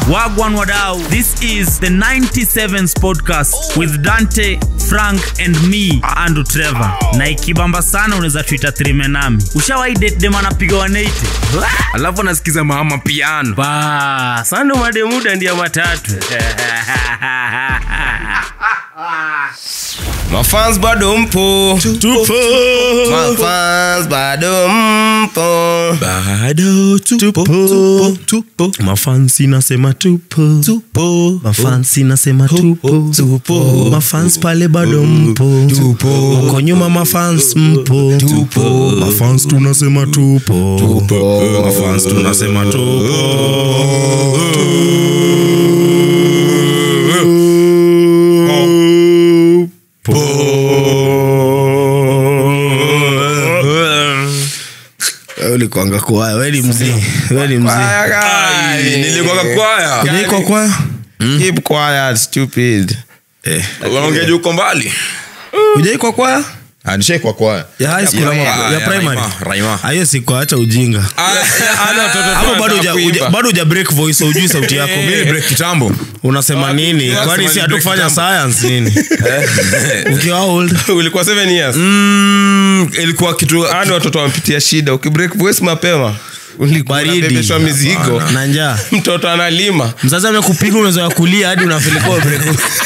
Wagwan Wadau. This is the 97s podcast with Dante, Frank and me, Andrew Trevor. Na ikibamba sana unaweza tuita trime nami. Ushawahi date dem anapiga 180? alafu anasikiza mama piano Ba, sando mademuda ndia matatu. mafans bado mpo mafans bado mpo bado tupo, tupo, tupo. mafansi nasema tupo, tupo. mafansi nasema tupo, tupo. mafans pale bado mpo tupo. uko nyuma mafans mpo tupo. mafans tunasema tupo, tupo. mafans tunasema ulikwanga kwaya weni mzii weni mzii nilikuwa kwaya ujaikwa kwaya keep quiet stupid unaongea juu uko mbali ujaikwa kwaya anishekwa kwaya ya high school ama Ah, ya ya primary Raima, Raima. Ah, hiyo sikuacha ujinga hapo bado uja- uja- bado uja break voice ujui sauti yako Mimi break kitambo unasema nini yeah, kwani sema si ni hatukufanya break science nini ukiwa old ulikuwa 7 years Mm, ilikuwa kitu ani watoto wamepitia shida ukibreak voice mapema ulikuwa Baridi. unabebeshwa mizigo na njaa mtoto analima mzazi amekupiga umezoea kulia hadi unafilikuwa break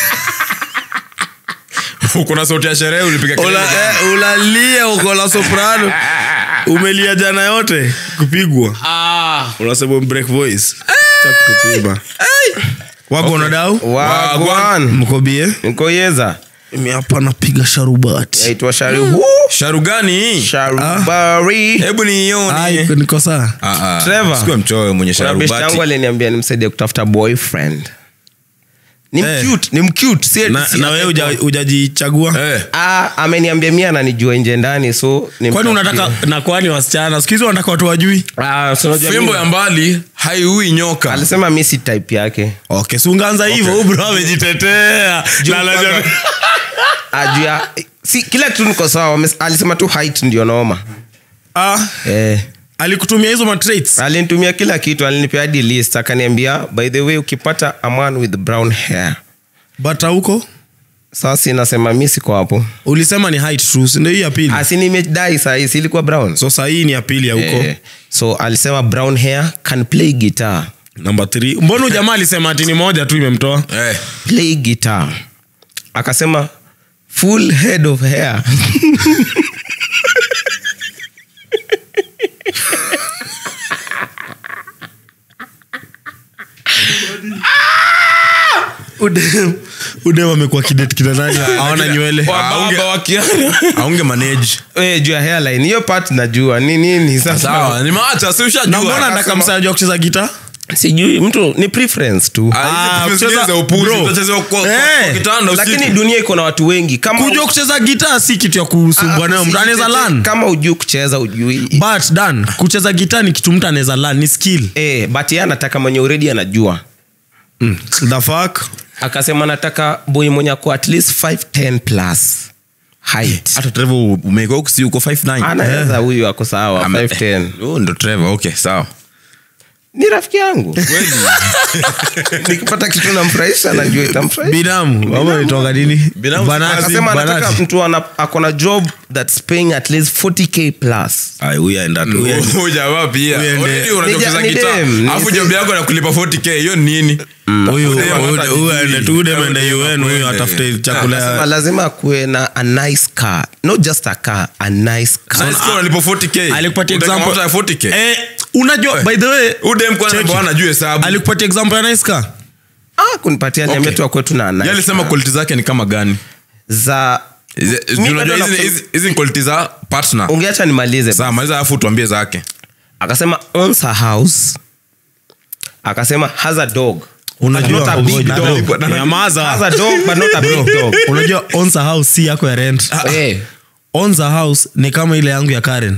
kuna sauti ya sherehe ulipiga kelele. Ula- eh, ulalia uko la soprano umelia jana yote kupigwa unasema break voice cha kutupima wako na dau wagwan mkobie nkoyeza mi hapa napiga sharubati yaitwa sharihu sharu gani hii sharubari hebu niione Ai, niko saa Ah, ah. Trevor. Sikuwe mchoyo mwenye kuna best yangu sharubati aliniambia nimsaidie kutafuta boyfriend ni Eh. mcute ni mcute si na, si- na wewe uja- ujajichagua Eh, Ah, ameniambia mi ananijua nje ndani so ni kwani unataka na kwani wasichana siku hizi wanataka watu wajui Ah, so unajua fimbo mimi- ya mbali haiui nyoka alisema mi si type yake okay si ungeanza hivyo okay. bro amejitetea Juu Na anajua- kwanza- ajua si kila kitu niko sawa wame- alisema tu height ndio noma ah, eh. alikutumia hizo matraits alinitumia kila kitu alinipea hadi list akaniambia by the way ukipata a man with brown hair bata huko sasa inasema mi siko hapo ulisema ni height tu si ndio hii ya pili asi nimedai sahii si ilikuwa brown so sahii ni ya pili ya huko eh, so alisema brown hair can play guitar namba 3 mbona ujamaa alisema ati ni moja tu imemtoa Eh, play guitar akasema full head of hair udem udem amekuwa kidet kina nani hawana nywele Wababa wakiana. aunge manage Eh, juu ya hairline hiyo part najua ni nini sasa sawa nimeacha si na mbona ushajua nataka msaji wa kucheza gita sijui mtu ni preference tu Ah, hizi kucheza- za upuzi bro. utachezewa kwa- kwa- Eh, kwa kitanda usiku. lakini dunia iko na watu wengi kama kujua kucheza gita si kitu ya kusumbua nayo mtu anaweza lan kama ujui kucheza ujui but dan kucheza gita ni kitu mtu anaweza lan ni skill eh, but ye anataka mwenye uredi anajua the fuck akasema nataka boy mwenye ako at least 510 plus height hata trevor umeka huku si uko 59 anaweza huyu ako sawa Ame- 510 Oh, ndo trevor okay sawa ni rafiki yangu nikipata kitu namfurahisha najua itamfurahisha binamu ama nitoka nini Binamu- Banati, akasema anataka banati. mtu ana- ako na job that's paying at least 40k plus Ai, huyu aenda tu huyu aenda- Huyu jamaa pia Huyu ende- Already unajua Ni kucheza ni gitaa. dem, ni alafu si- job yako nakulipa 40k hiyo ni nini huyu Huyu huyu- hata huyu hajijui. aende tu huyu dem ende Huyu UN huyu aende. atafute chakula Akasema ya- lazima akuwe na a nice car not just a car a nice car Sasa sikia unalipa 40k alikupatia Utaka example mafuta ya 40k eh, unajua by the way Huyu dem kwanza Cheki. bwana ajue hesabu alikupatia example ya nice car ah, kunipatia Okay. niambia tu akwetu na Yeye nice alisema car. quality zake ni kama gani za Hizi- Mi unajua bado hizi- nakusema- hizi- hizi ni quality za partner ungeacha nimalize sawa maliza alafu tuambie zake akasema owns a house akasema has a dog Unajua- But not a big Ngoja, dog. bro, nyamaza. has a dog but not a big dog unajua owns a house si yako ya rent Eh, owns a house ni kama ile yangu ya karen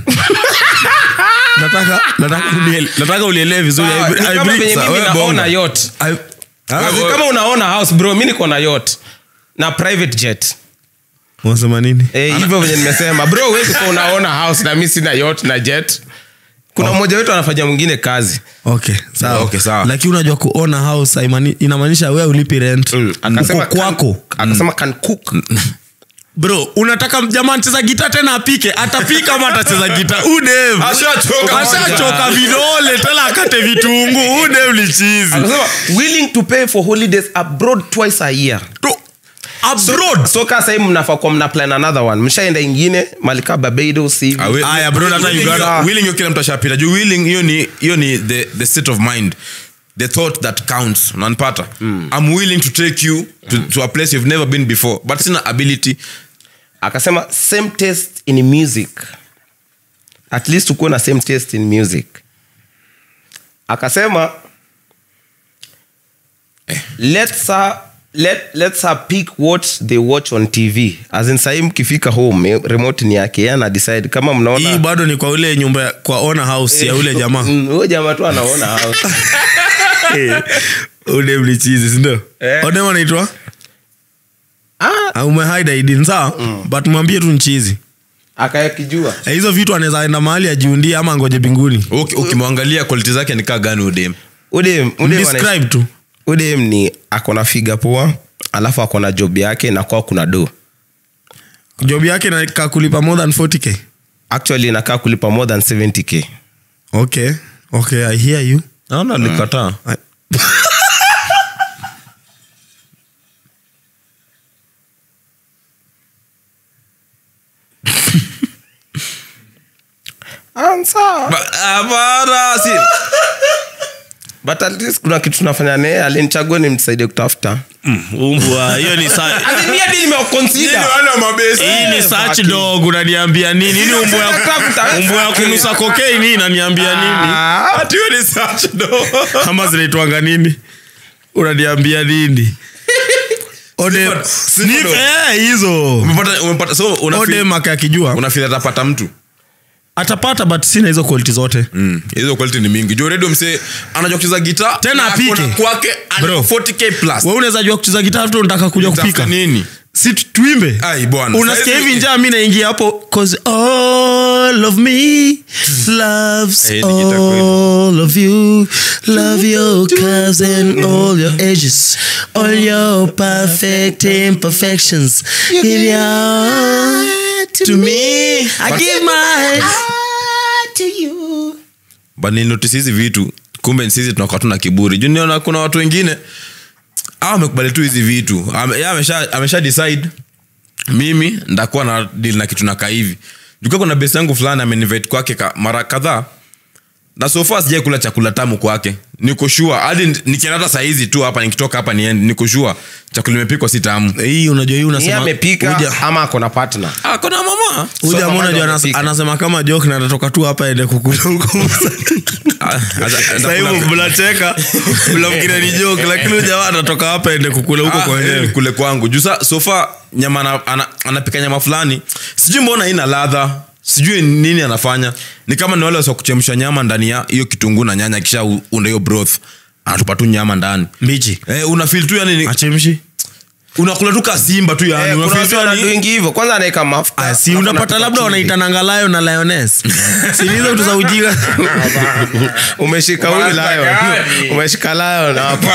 nataka nataka uniele- nataka ulielewe vizuri sawa, I- ni I kama bring- venye Sa- mimi wewe naona bonga. yacht. I- As in kama unaona house bro mi niko na yacht na private jet unasema nini Eh, hivyo venye nimesema bro huwezi kuwa unaona house na mi sina yacht na jet kuna mmoja wetu anafanya mwingine kazi okay sawa Okay, sawa. lakini unajua kuona house haimani- inamaanisha we ulipi rent akasema uko kwako can- akasema can cook bro unataka jamaa anacheza gita tena apike atapika ama atacheza gita udem Ashachoka ashachoka vidole tena akate vitunguu udem ni chizi akasema willing to pay for holidays abroad twice a year To- abroad so kaa sahii mnafaa kuwa mna plan another one mshaenda ingine malika barbados hivi Ah, wi- Aya, bro, hata willing Uganda- hiyo- willing hiyo kila mtu ashapita juu willing hiyo ni hiyo ni the, the state of mind the thought that counts unanipata i'm willing to take you to, to a place you've never been before but sina ability akasema same taste in music at least ukuwe na same taste in music akasema let's her, let, let's her pick what they watch on tv as in sahii mkifika home eh, remote ni yake yeye ana decide kama hii mnaona bado ni kwa ule nyumba ya- kwa ona house ya ule jamaa Mm, huyo jamaa tu anaona house. udem ni chizi sindio Eh. odem anaitwa Ah, umehaida idin sawa but mwambie tu nchizi akayakijua hizo vitu anaweza enda mahali ajiundie ama ngoje binguni Uki- ukimwangalia quality zake nikaa gani udem udem udem describe tu udem ni akona figa poa alafu akona job yake na kwao kuna do job yake nakaa kulipa more than 40k actually inakaa kulipa more than 70k okay okay i hear you naona likataa I- Ba- hapana, si but at least kuna kitu tunafanya naye alinichagua ni msaidie kutafuta umbwa hiyo ni sa- hii ni search dog unaniambia nini hii ni umbo ya umbo ya kunusa cocaine hii inaniambia nini Ati hiyo ni search dog. ama zinaitwanga nini unaniambia nini Ode- Sniff- sniff Sniff, dog. eh, hizo Umepata- umepata- so una ode feel- maka akijua una feel atapata mtu atapata but sina hizo quality zote Mm, hizo quality ni mingi juu redio msee anajua kucheza gita Tena na apike. akona kwake ana Bro. 40k plus we unaweza jua kucheza gitaa tu unataka kuja Utafuta kupika nini si tu- tuimbe Ai, bwana. unasikia Saizi- hivi njaa mi naingia hapo cause all of me loves Eh, ni gitaa kweli. all of you love your curves and all your edges all your perfect imperfections give your heart to me i give my heart to you but nilinotice hizi vitu kumbe sisi tunakuwa tuna kiburi juu niona kuna watu wengine awa amekubali tu hizi vitu Ame- yeye amesha, amesha decide mimi ndakuwa na deal na kitu nakaa hivi juka kuna besi yangu fulani amenivite kwake ka, mara kadhaa na sofa sijai kula chakula tamu kwake niko sure hadi nikienda hata sahizi tu hapa nikitoka hapa niende niko sure chakula imepikwa si tamu hii unajua hii Yeye unasema amepika Uja- ama akona partner ah, kuna mama huyu So, jamaa mama unajua ndo anas- amepika. anasema kama joke na atatoka tu hapa ende kukula huko Ah, ata- Sasa hivyo atakula- mnacheka mnafikiri ni joke lakini huyu jamaa atatoka hapa ende kukula huko Ah, kwa eh, wenyewe kule kwangu juu sa sofa nyama ana- ana- anapika nyama fulani sijui mbona ina ladha sijui nini anafanya ni kama ni wale wasa kuchemsha nyama ndani ya hiyo kitunguu na nyanya kisha u- unda hiyo broth anatupa tu nyama ndani mbichi eh, una feel tu yani ni- achemshi unakula tu kasimba tu yani Eh, una kuna feel tu watu yani- wanadoingi hivyo kwanza anaweka mafuta Ah, si alafu unapata anapika labda chumvi. wanaitananga layo na lioness sinizo vitu za ujinga umeshika huyu Kwanza lion gani? umeshika lion hapo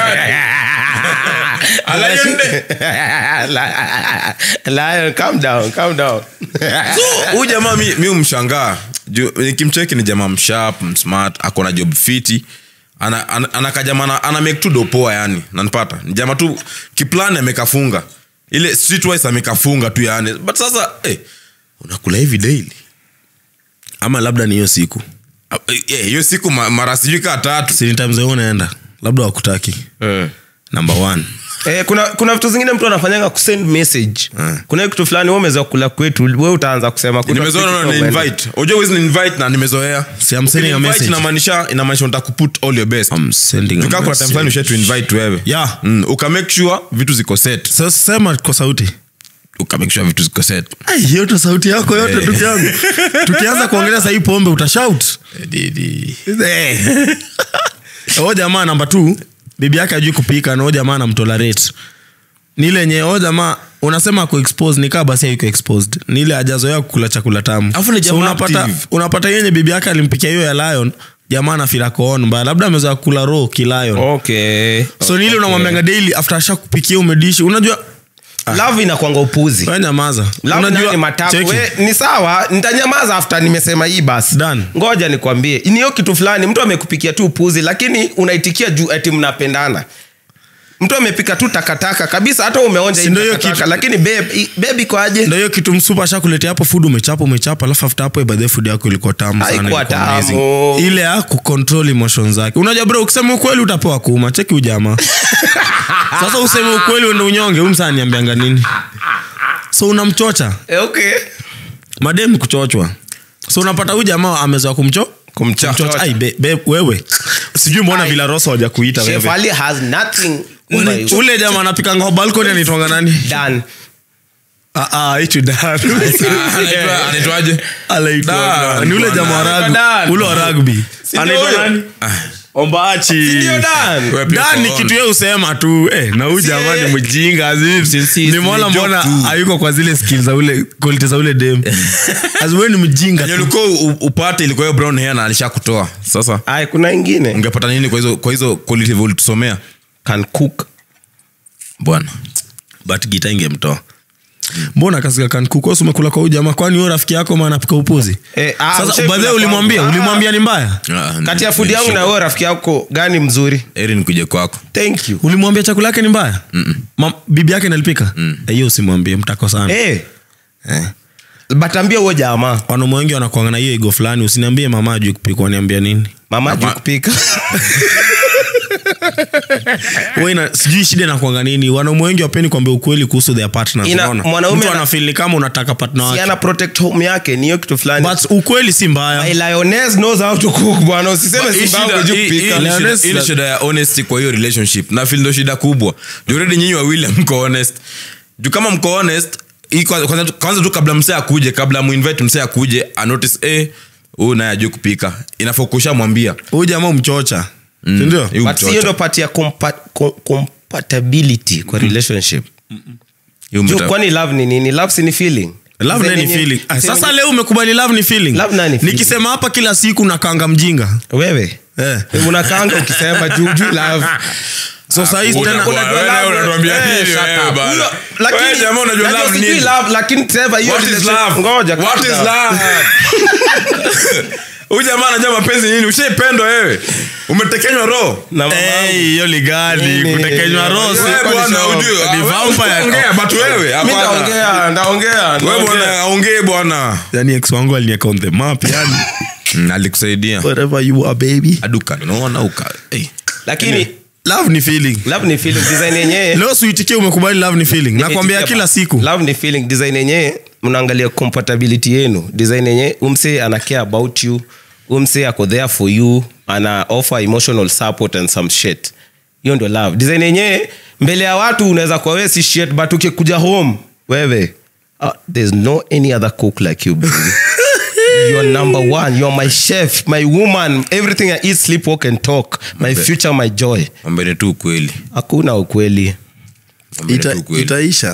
lion calm down calm down So, huyu jamaa mi, mi umshangaa Juu, nikimcheki ni jamaa mshap msmart ako na job fiti ana, ana, ana kajama ana, ana make tu dopoa yani nanipata ni jamaa tu kiplani amekafunga ile streetwise amekafunga tu yani but sasa eh, unakula hivi daily ama labda ni hiyo siku Ah, eh, hiyo siku ma- mara sijui kaa tatu sini times wewe unaenda labda wakutaki number one Eh, kuna kuna vitu zingine mtu anafanyanga kusend message kuna hiyo kitu fulani wewe umeweza kula kwetu we utaanza kusema kwetu nimezoea hatutaki na kuwa invite unajua huwezi ni invite na nimezoea Si I'm sending a Ukini-invite message. inamaanisha inamaanisha unataka kuput all your best I'm sending a Tukaa kuna time message. fulani usha to invite wewe Yeah. mm, ukamake sure vitu ziko set sasa sema kwa sauti ukamake sure vitu ziko set Ai, hiyo ndo sauti yako yote ndugu yangu tukianza kuongelea sahii pombe utashout o jamaa namba t bibi yake ajui kupika nao jamaa anamtolerate ni ile yenye o jamaa unasema ako exposed nikaa basi haiko exposed ni ile ajazoea kukula chakula tamu Alafu ni so jamaa unapata, active. unapata yenye bibi yake alimpikia hiyo ya lion jamaa anafila koon mbaya labda amezoea kula ro kilion okay so ni ile unamwambianga daily after asha kupikia umedishi unajua love inakwanga upuzi we nyamaza Love nayo ni matamu. cheki. We, ni sawa nitanyamaza after nimesema hii basi Done. ngoja nikwambie ni hiyo kitu fulani mtu amekupikia tu upuzi lakini unaitikia juu ati mnapendana mtu amepika tu takataka kabisa hata umeonja Si hii ndio hiyo takataka, kitu- lakini babe, i- babe iko aje ndo hiyo kitu msupa ashakuletea hapo food umechapa umechapa alafu after hapo ibadhe food yako ilikuwa tamu sana Haikuwa ilikuwa tamu. amazing. ile ya kucontrol emotions zake unajua bro ukisema ukweli utapewa kuuma cheki ujamaa sasa useme ukweli uende unyonge huyu msaa niambianga nini so unamchocha Eh, okay mademu kuchochwa so unapata huyu jamaa amezoa kumcho Kumchocha. kumchocha. Ai, be, be, wewe sijui mbona Ai. vila rosa waja kuita Chef wewe Ali has nothing over ule, you. ule jamaa anapikanga kwa balkoni anaitwanga nani Done. Ah, ah, hicho Dan. Anaitwa- anaitwaje Anaitwa Dan, Dan. Ni ule bwana. jamaa wa rugby. Dan. ule wa rugby ndio Anaitwa huyo? nani? ombachi Ndio Dan. Wewe pia Dan ni uko on. kitu ye usema tu eh, na huyu jamaa ni mjinga nimona ni mbona joke tu. hayuko kwa zile skill za ule quality za ule dem aziwe ni mjinga Yenye tu. ulikuwa u- upate ilikuwa hiyo brown hair na alisha kutoa sasa Ai, kuna ingine ungepata nini kwa hizo kwa hizo quality ulitusomea can cook bwana but gita ingemtoa mbona kasika kankukosi umekula kwa huyu jamaa kwani huyo rafiki yako ma anapika upuzi Eh, ah, sasa ushaikula badhe ulimwambia kwangu. ulimwambia ni mbaya Ah, kati ya ni- fudi ni yangu na sugar. wewe rafiki yako gani mzuri heri nikuje kwako thank you ulimwambia chakula yake ni mbaya Ma, bibi yake nalipika Eh, hiyo usimwambie mtakosana Eh. but ambia huo jamaa wanaume wengi wanakuanga na hiyo ego fulani usiniambie mama ajui kupika waniambia nini mama juu kupika Wewe ina- sijui shida inakuanga nini wanaume wengi wapeni kuambia ukweli kuhusu their partners Ina- unaona? mwanaume mtu ana- anafeel ni kama unataka partner si wake ana protect home yake ni hiyo kitu fulani but ukweli si mbaya My lioness knows how to cook bwana usiseme Hii simba shida- yangu juu hii- kupika hii ni shida- Honest- hii ni shida ya honesty kwa hiyo relationship na feel ndo shida kubwa Juu already nyinyi wawili mko honest juu kama mko honest hii kwa- kwanza kwanza tu kabla msee akuje kabla muinvite msee akuje anotice eh huyu naye ajui kupika inafaa kusha mwambia huyu jamaa umchocha sindio Hii but si hiyo umchocha. ndo pati ya compa- com- compatibility kwa relationship Hii juu umeta- kwani love ni nini love si ni feeling love naye ni Zenye- feeling Ah, zenye- sasa leo umekubali love ni feeling Love naye ni feeling. nikisema hapa kila siku nakanga mjinga wewe eh. unakaanga ukisema juu juu love so sahii Una- tena una- wewe naye unatuambia Eh, nini shut wewe up. bana? Huyo- Wewe lakini- jamaa unajua najua love sijui nini? love, lakini Trevor, hiyo What is relationship- love? ngoja, What calm is down. love? huyu jamaa anajua mapenzi nini ushaipendwa wewe umetekenywa roho Na mama yangu. Hey, hiyo ligani Nini? kutekenywa rosi Wewe Wewe bwana show. ujue Ni vampire. ongea but wewe Mi hapana. ndaongea ndaongea wewe ndaongea. bwana aongee bwana yani ex wangu alinieka on the map yani Mm, alikusaidia wherever you are baby aduka naona uka hey. lakini love ni feeling love ni feeling design yenyewe leo suitikie umekubali love ni feeling nakwambia kila siku love ni feeling design yenyewe mnaangalia compatibility yenu design yenyewe umse ana care about you umse ako there for you ana offer emotional support and some shit hiyo ndio love design yenyewe mbele ya watu unaweza kuwa wewe si shit but ukikuja home wewe uh, there's no any other cook like you baby you're number one you're my chef my woman everything i eat sleep walk and talk my future my joy ambeni tu ukweli hakuna ukweli Ambeni Ita, tu ukweli. itaisha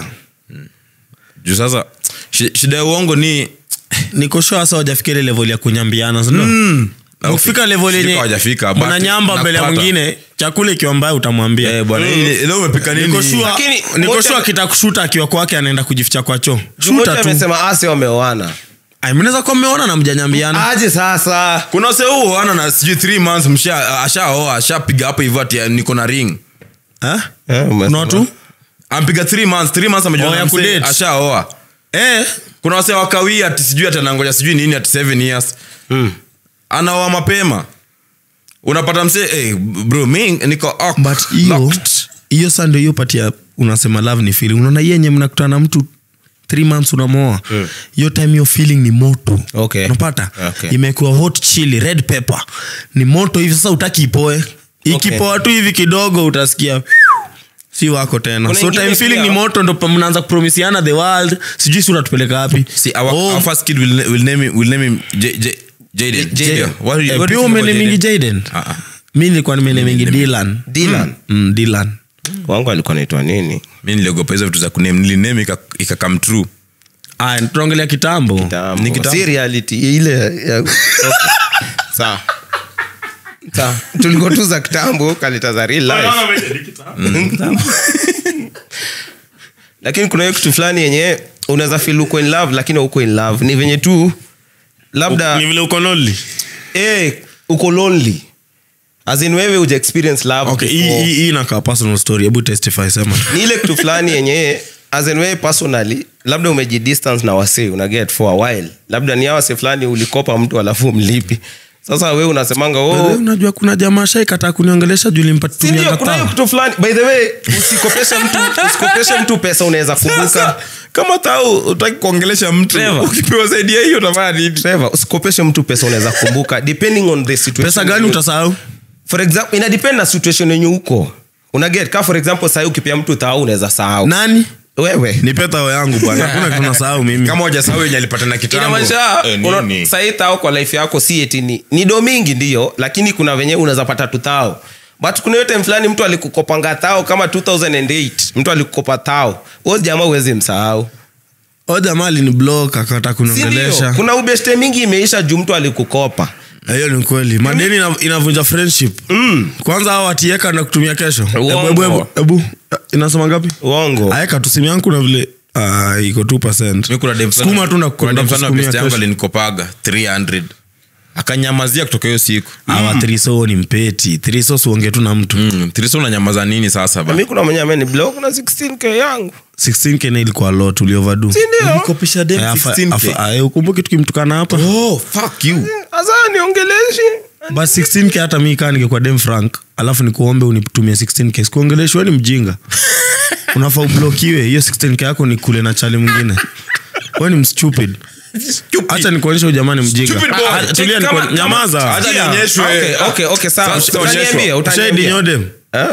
juu sasa shi- shida ya uongo ni niko sure hasa wajafikiri level ya kunyambiana sindio ukifika level Sijui yenye kama hawajafika, but mnanyamba mbele ya nakupata. mwingine chakula ikiwa mbaya utamwambia Eh, bwana hii- leo umepika Niko nini sure- Lakini, niko moja- sure akitakushuta akiwa kwake anaenda kujificha kwa choo Jumoja shuta tu amesema ase wameoana Ai, mnaweza kuwa mmeona na mjanyambiana aje sasa kuna wase huo ana na sijui three months msha ashaoa ashapiga hapo hivyo ati niko na ring Eh? Eh, umesema. kuna watu ampiga three months three months amejua Oh, na ya msee, kudate. ashaoa eh, kuna wase wakawia ati sijui ati anangoja sijui nini ati seven years anaoa mapema unapata msee hey, bro mi niko oh, but hiyo locked. hiyo saa ndio hiyo patia unasema love ni feeling unaona hiyo yenye mnakutana na mtu three months unamoa hiyo time hiyo feeling ni moto Okay. unapata Okay. imekuwa hot chili red pepper ni moto hivi sasa utaki ipoe ikipoa tu hivi kidogo utasikia si wako tena Kuna so ingine time feeling pia- ni moto ndo pa- mnaanza kupromisiana the world sijui si unatupeleka wapi See, our, Oh, our first kid will, will name him, will name him J, J, Jaden. Jaden. Yeah. What do you- eh, what do pia you think about umenemingi Jaden? jaden Ah, ah. mi nilikuwa nimenemingi dilan Dylan. mm, dilan wangu alikuwa naitwa nini mi niliogopa hizo vitu za kuname niliname ika, ika come true Aya, tunaongelea kitambo Kitambo. Ni kitambo. Si reality ile ya- okay. sawa sawa tulikuwa tu za kitambo kaleta za real life lakini kuna hiyo kitu fulani yenye unaweza feel uko in love lakini uko in love ni venye tu labda ni vile uko lonely eh, uko lonely as in wewe uja experience love okay hii before. hii- hii inakaa personal story hebu testify sema ni ile kitu fulani yenye as in wewe personally labda umejidistance na wasee una get for a while labda ni awase fulani ulikopa mtu alafu mlipi sasa wewe unasemanga Wewe oh, unajua kuna jamaa shaikataa kuniongelesha juu Si limpatumia ndio, kuna hiyo katao kitu fulani by the way usikopeshe mtu usikopeshe mtu pesa unaweza kumbuka sasa kama tau utaki kuongelesha mtu Trevor. ukipewa zaidi ya hiyo utafanya nini Trevor, usikopeshe mtu pesa unaweza kumbuka depending on the situation pesa gani utasahau for example ina depend na situation yenye uko una get ka for example sahii ukipia mtu thao unaweza sahau nani wewe ni petao yangu bwana hakuna kitu nasahau mimi kama wajasahau yenye alipata na kitambo inamaanisha Eh, una- nini? sahii thao kwa life yako si eti ni, ni do mingi ndio lakini kuna venye unaweza pata tu thao but kuna hiyo time fulani mtu alikukopanga thao kama 2008 mtu alikukopa thao huo jamaa huwezi msahau o jamaa alini blok akata Si ndio? kuniongelesha kuna ubeshte mingi imeisha juu mtu alikukopa hiyo ni kweli madeni ina- inavunja friendship kwanza hao watieka na kutumia kesho Uongo. Ebu, ebu, ebu, ebu. inasema ngapi uongo aeka tu simu yangu kuna vile ah, iko 2 Mi kuna dem fulani- Sukuma tu na kuna kwenda dem fulani wa kusukumia best yangu kesho. alinikopaga 300 akanyamazia kutoka hiyo siku awa triso ni mpeti triso siuonge tu na mtu mm. tiriso unanyamaza nini sasa ba mi kuna mwenye ameni blog na 16k yangu 16k na ilikuwa lot ulioverdo sindio Eh, afa- afa- ah, eh, ukumbuke tukimtukana hapa oh, fuck you asa niongeleshi bas 16k hata mi kaa ningekuwa dem frank alafu nikuombe unitumie 16k sikuongeleshwa ni mjinga unafaa ublokiwe hiyo 16k yako ni kule na chali mwingine we ni mstupid hacha nikuonyesha ujamani mjinga Stupid boy. Ah, tulia Kama- nikuone- nyamaza Acha Yeah. nionyeshwe. Okay, okay, okay, sawa. Sasa Utaniambia, onyeshwa. utaniambia. ushaidinyo Eh?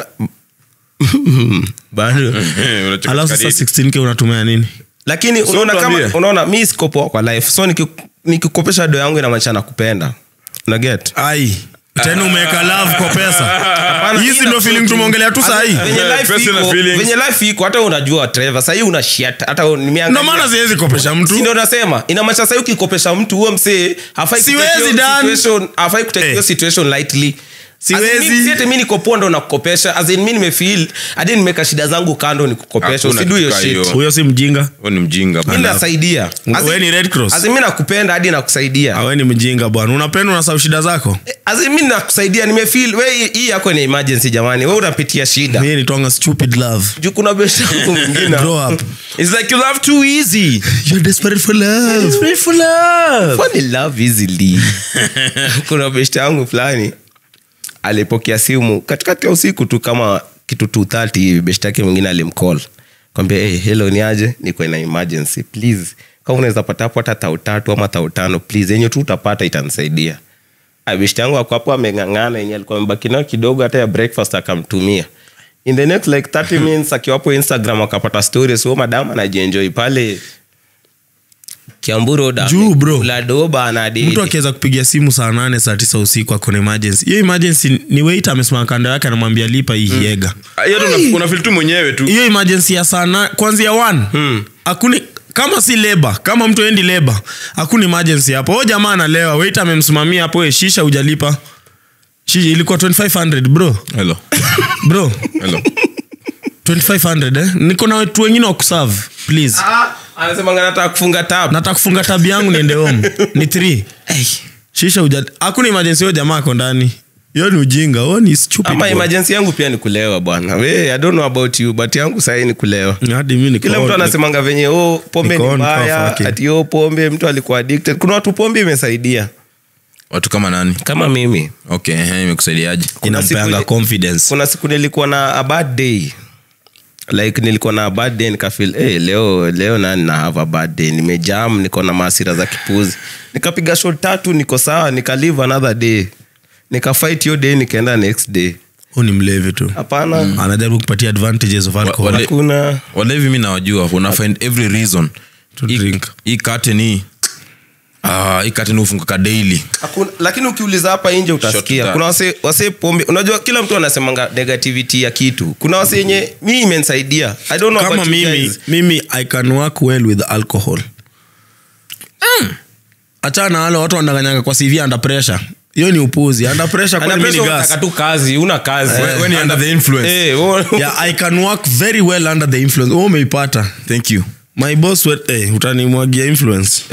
bado Eh, unacheka alafu sasa kadiri. 16k unatumia nini lakini unaona kama tuambie. unaona mi sikopoa kwa life so niki- nikikopesha do yangu inamaanisha nakupenda unaget ai tena umeweka love kwa pesa hizi ina ndo feeling truth. tumeongelea tu sahii venye life Personal iko- feelings. venye life iko hata unajua trevor sahii una shit hata nimeangalia- ndo maana siwezi kopesha mtu Si ndio nasema inamaanisha sahii ukikopesha mtu huo msee hafai Siwezi, kutake hiyo Dan. situation- hafai kutake Eh. hiyo situation lightly Siwezi. As in, mi- si eti mi nikopoa ndo nakukopesha As in, mi nimefeel hadi nimeka shida zangu kando nikukopesha Hakuna usidu hiyo kitu shit hiyo. huyo si mjinga Wewe ni mjinga mi bana. nasaidia As in- we ni red cross as in, mi nakupenda hadi nakusaidia awe ni mjinga bwana unapenda unasau shida zako As in, mi nakusaidia nimefeel we hii- hii yako ni emergency jamani we unapitia shida mie nitwanga stupid love juu kuna besha yangu mwingine Grow up. It's like you love too easy You're desperate for love. Funny love easily kuna beshte yangu fulani alipokea simu katikati ya usiku tu kama kitu 230 hivi beshte yake mwingine alimcall kwambia hey, hello ni aje niko na emergency please kama unaweza pata hapo hata tau tatu ama tau tano please yenye tu utapata itanisaidia Ah, beshte yangu ako hapo ameng'ang'ana yenye alikuwa amebaki nayo kidogo hata ya breakfast akamtumia in the next like 30 minutes akiwapo instagram akapata story so madam anajienjoy pale kiamburu road Juu, bro. amekula doba na date. mtu akiweza kupigia simu saa nane saa tisa usiku akona emergency hiyo emergency ni wait amesimama kando yake anamwambia lipa hii hiega Ah, hiyo tu una- unafeel tu mwenyewe tu hiyo emergency ya saa na kwanzia one hakuni kama si leba kama mtu endi leba hakuna emergency hapo o jamaa analewa wait amemsimamia hapo "Eh, shisha ujalipa shisha ilikuwa 2500 bro hello bro hello 2500 eh? niko na watu wengine wa kuserve please Ah, anasema nga nataka kufunga tab nataka kufunga tabi yangu niende home ni three shisha uja hakuna emergency hiyo jamaa ako ndani hiyo ni ujinga huo ni stupid ama boy. emergency yangu pia ni kulewa bwana we i don't know about you but yangu sahii ni kulewa hadi mimi niko kila mtu on. anasemanga venye oh, pombe Niko ni on mbaya cough, okay. ati oh, pombe mtu alikuwa addicted kuna watu pombe imesaidia watu kama nani kama mimi okay ehe, imekusaidiaje inampeanga siku- confidence kuna siku nilikuwa na a bad day like nilikuwa na a bad day nikafil hey, leo leo nani na have a bad day nimejam niko na maasira za kipuzi nikapiga shot tatu niko sawa nikalive another day nikafight hiyo day nikaenda next day huu ni mlevi tu hapana anajaribu kupatia advantages of alcohol wale- hakuna walevi mi nawajua una find every reason To Hii- drink. hii curtain hii Ah, hii katini hufunguka daily Hakuna, lakini ukiuliza hapa nje utasikia Shot kuna wase, wase pombe unajua kila mtu anasemanga negativity ya kitu kuna wase yenye mi imenisaidia i don't know kama about you mimi guys. mimi i can work well with alcohol achana na wale watu wanadanganyanga kwa cv under pressure hiyo ni upuzi under pressure Ana kwani mimi pesa ni gas unataka tu kazi una kazi When- when you're under the influence Eh, wewe- yeah i can work very well under the influence wewe umeipata thank you my boss we, eh, utanimwagia influence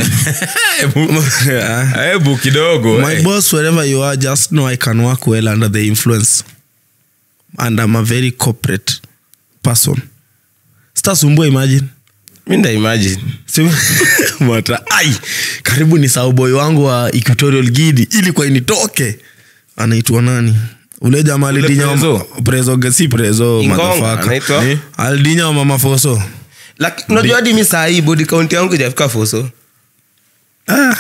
hebu kidogo my eh. boss wherever you are just know i can work well under the influence and i'm a very corporate person sitasumbua imagine mi nda imagine Si- Mata, ai karibu ni sauboy wangu wa equatorial gidi ili kwa initoke anaitwa nani ule jamaa alidinya wa- Prezo? prezo si prezo Ingonga, motherfucker. anaitwa? Ni? alidinya wa mama foso Laki- unajua hadi mi saa hii body count yangu ijafika foso ah.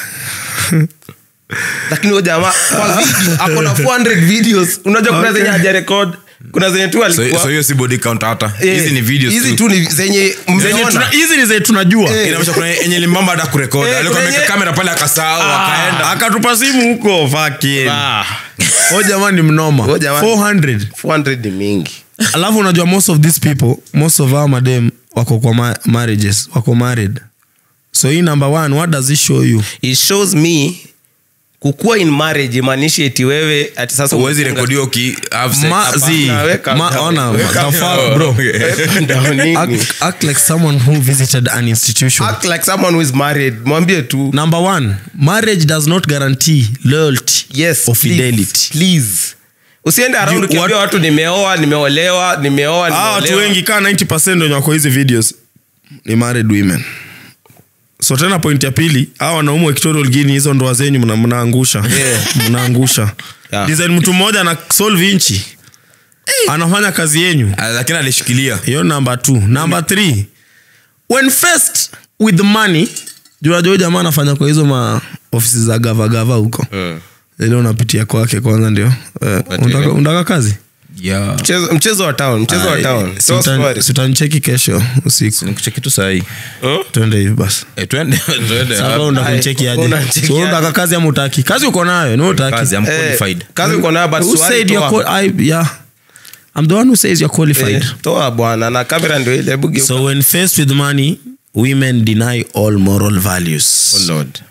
lakini huyo jamaa kwa video ako na 400 videos unajua kuna Okay. zenye haja record kuna zenye tu so alikuwa so hiyo si body count hata Eh, hizi ni videos hizi tu tu ni zenye Zenye mmeona tuna- hizi ni zenye tunajua Eh. inamaanisha kuna yenye limbamba hata kurekodi Eh, alikuwa kuna ameweka yenye- kamera pale akasahau akaenda akatupa simu huko fucking. Ah, o jamaa ni mnoma Huyo jamaa- 400 400 ni mingi alafu unajua most of these people most of our madem wako kwa ma marriages wako married so hii number one what does it show you it shows me kukuwa in marriage imaanishi eti wewe ati sasa uwezi umefunga- rekodiwa uki have sex. Ma- Hapa. zi- weka ma- down. ona, Weka the fuck, down. bro. Okay. Ndio nini? act, act like someone who visited an institution act like someone who is married mwambie tu number one marriage does not guarantee loyalty yes or please, fidelity please usiende around You- ukiambia what- watu nimeoa nimeolewa nimeoa Ah, watu nimeolewa. wengi kaa 90 wenye wako hizi videos ni married women so tena point ya pili hawa wanaume wa Equatorial Guinea hizo ndoa zenyu mna- mnaangusha Yeah. mnaangusha Yeah. design mtu mmoja ana solve inchi anafanya kazi yenyu Ah, lakini alishikilia hiyo number two number three when faced with money juajua jamaa anafanya kwa hizo ma ofisi za gavagava huko ile unapitia kwake kwanza ndio Eh, unataka- unataka kazi yeah. mchezo, mchezo wa town mchezo wa Ai, town si So utan- sorry. si utanicheki kesho usiku nikuche kitu sahii twende hivi basi Eh, twende twende Sasa wewe unataka Ai, kunicheki aje? unanicheki So, wewe aje? unataka kazi ama utaki kazi uko nayo ni wewe utaki kazi I'm Eh, qualified kazi uko nayo but Who swali said toa. you're qual- I- yeah. I'm the one who says you're qualified Eh, toa bwana na kamera ndio ile hebu geuka. so when faced with money women deny all moral values Oh Lord.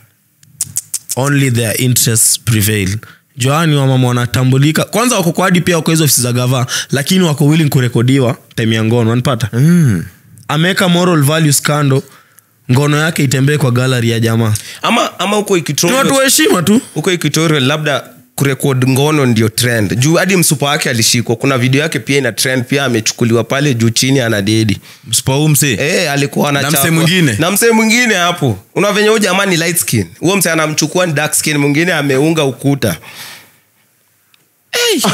only their interests prevail joani wamama wanatambulika kwanza wako kwa hadi pia wako hizo ofisi za gava lakini wako willing kurekodiwa time ya ngono wanapata mm. ameweka moral values kando ngono yake itembee kwa gallery ya jamaa ama ama huko ni watu Equatorial- wa heshima tu huko Equatorial labda kurekod ngono ndio trend juu hadi msupa wake alishikwa kuna video yake pia ina trend pia amechukuliwa pale juu chini ana dedi spau mse Eh, alikuwa Na anachapwa. msee mwingine? na msee mwingine hapo una venye huyu jamaa ni light skin huo msee anamchukua ni dark skin mwingine ameunga ukuta hey.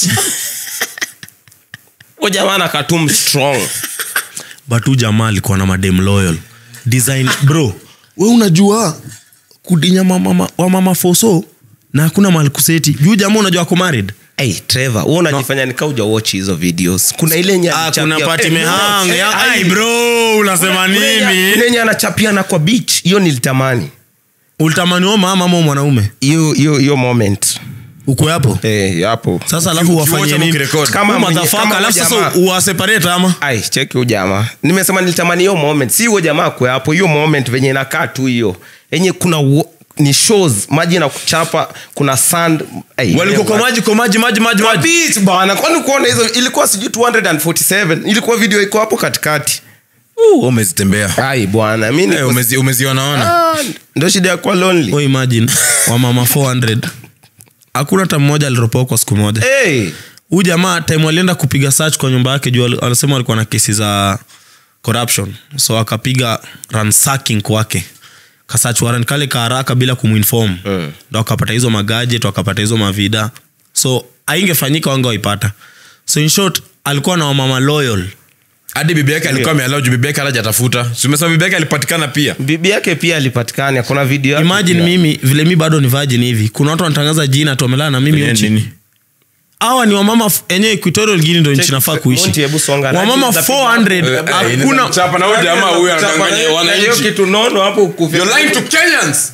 huyo jamaa anakatum strong but huu jamaa alikuwa na madem loyal design bro we unajua kudinya mama, wa mama foso na hakuna mahali kuseti juu jamaa unajua ako married hey, trevor huo unajifanya nika uja watch hizo videos kuna ile yenye ah, alichapia- kuna pati Eh, mehang eh, ya- ai. ai bro unasema Kuna yenye- kuna nini yenye anachapiana kwa beach hiyo nilitamani ulitamani huo mama ama huo mwanaume hiyo hiyo hiyo moment uko hapo eh hapo sasa alafu wafanye ukiwatch ama nini ukirecord. Kama Huyu mwenye- motherfucker, kama alafu huyu sasa jamaa. uwaseparate ama ai cheki huyu jamaa nimesema nilitamani hiyo moment si huyo jamaa kwe hapo hiyo moment venye inakaa tu hiyo yenye kuna wo, ni shows maji na kuchapa kuna sand ai, walikuwa kwa eh, maji kwa maji maji maji kwa maji beach bana kwani kuona hizo ilikuwa sijui 247 ilikuwa video iko hapo katikati Uh, umezitembea ai bwana mi Eh, niko- umezi- umezionaona Ah, ndo shida ya kuwa lonely oh, imagine wamama 400 hakuna hata mmoja aliropoa kwa siku moja hey. huu jamaa time walienda kupiga search kwa nyumba yake juu wali- wanasema walikuwa na kesi za corruption so akapiga ransacking kwake kasach warrant kale ka haraka bila kumuinform Mm. ndo akapata hizo magajet wakapata hizo mavida so aingefanyika wange waipata so in short alikuwa na wamama loyal hadi bibi yake alikuwa amealau juu bibi yake alajatafuta simesema bibi yake alipatikana pia bibi yake pia alipatikana kuna video yake imagine pia. mimi vile mi bado ni virgin hivi kuna watu wanatangaza jina tuamelala na mimi Nini, uchi nini? hawa ni wamama f- enye equatorial guinea ndo nchi nafaa kuishi Monty, hebu songa. wamama Najua 400 Eh, eh, hakuna Chapa na huyu jamaa huyu Chapa anadanganya na hiyo wananchi. kitu nono hapo kufi- You're lying to Kenyans.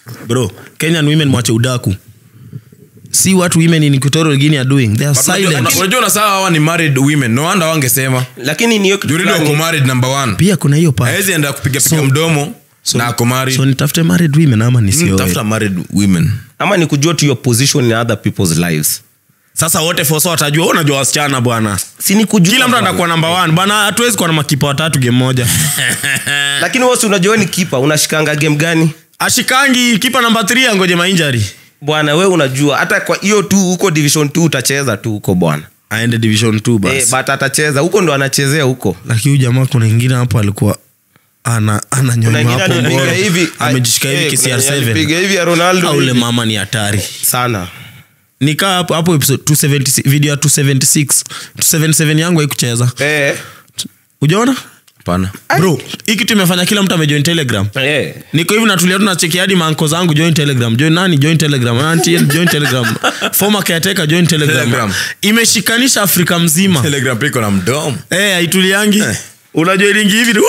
bro kenyan women mwache udaku si what women in equatorial guinea are doing they are But unajua- silent una- unajua unasaa hawa ni married women no wonder wangesema lakini niyo kitu juridi fulani- wako married number one pia kuna hiyo part. hawezi enda kupiga piga So- mdomo so, na ako married so nitafute married women ama Mm, nisioe tafuta married women ama ni kujua to your position in other people's lives sasa wote fosa watajua "Wewe unajua wasichana bwana si ni kujua kila mtu bwana. anakuwa namba one bana hatuwezi kuwa na makipa watatu game moja lakini wasi unajua ni kipa unashikanga game gani ashikangi kipa namba 3 angoje mainjari bwana we unajua hata kwa hiyo tu huko division t utacheza tu huko bwana aende division 2 basi eh, but atacheza huko ndo anachezea huko lakini huyu jamaa kuna ingine hapo alikuwa ana Kuna ananyonywa ingine hapo alipiga mboro. hivi amejishika hivi eh, kisi kuna ya yenye alipiga hivi ya Ronaldo ule hivi. mama ni hatari sana nikaa hapo hapo episode 276 video ya 276 277 yangu haikucheza eh, ujaona pana bro hii kitu imefanya kila mtu amejoin telegram eh. niko hivi natulia tunacheki hadi manko zangu join telegram join nani join telegram Auntie, join telegram former caretaker join telegram Telegram. imeshikanisha afrika mzima telegram piko na mdomo eh haituliangi unajua ilingi hivi tu-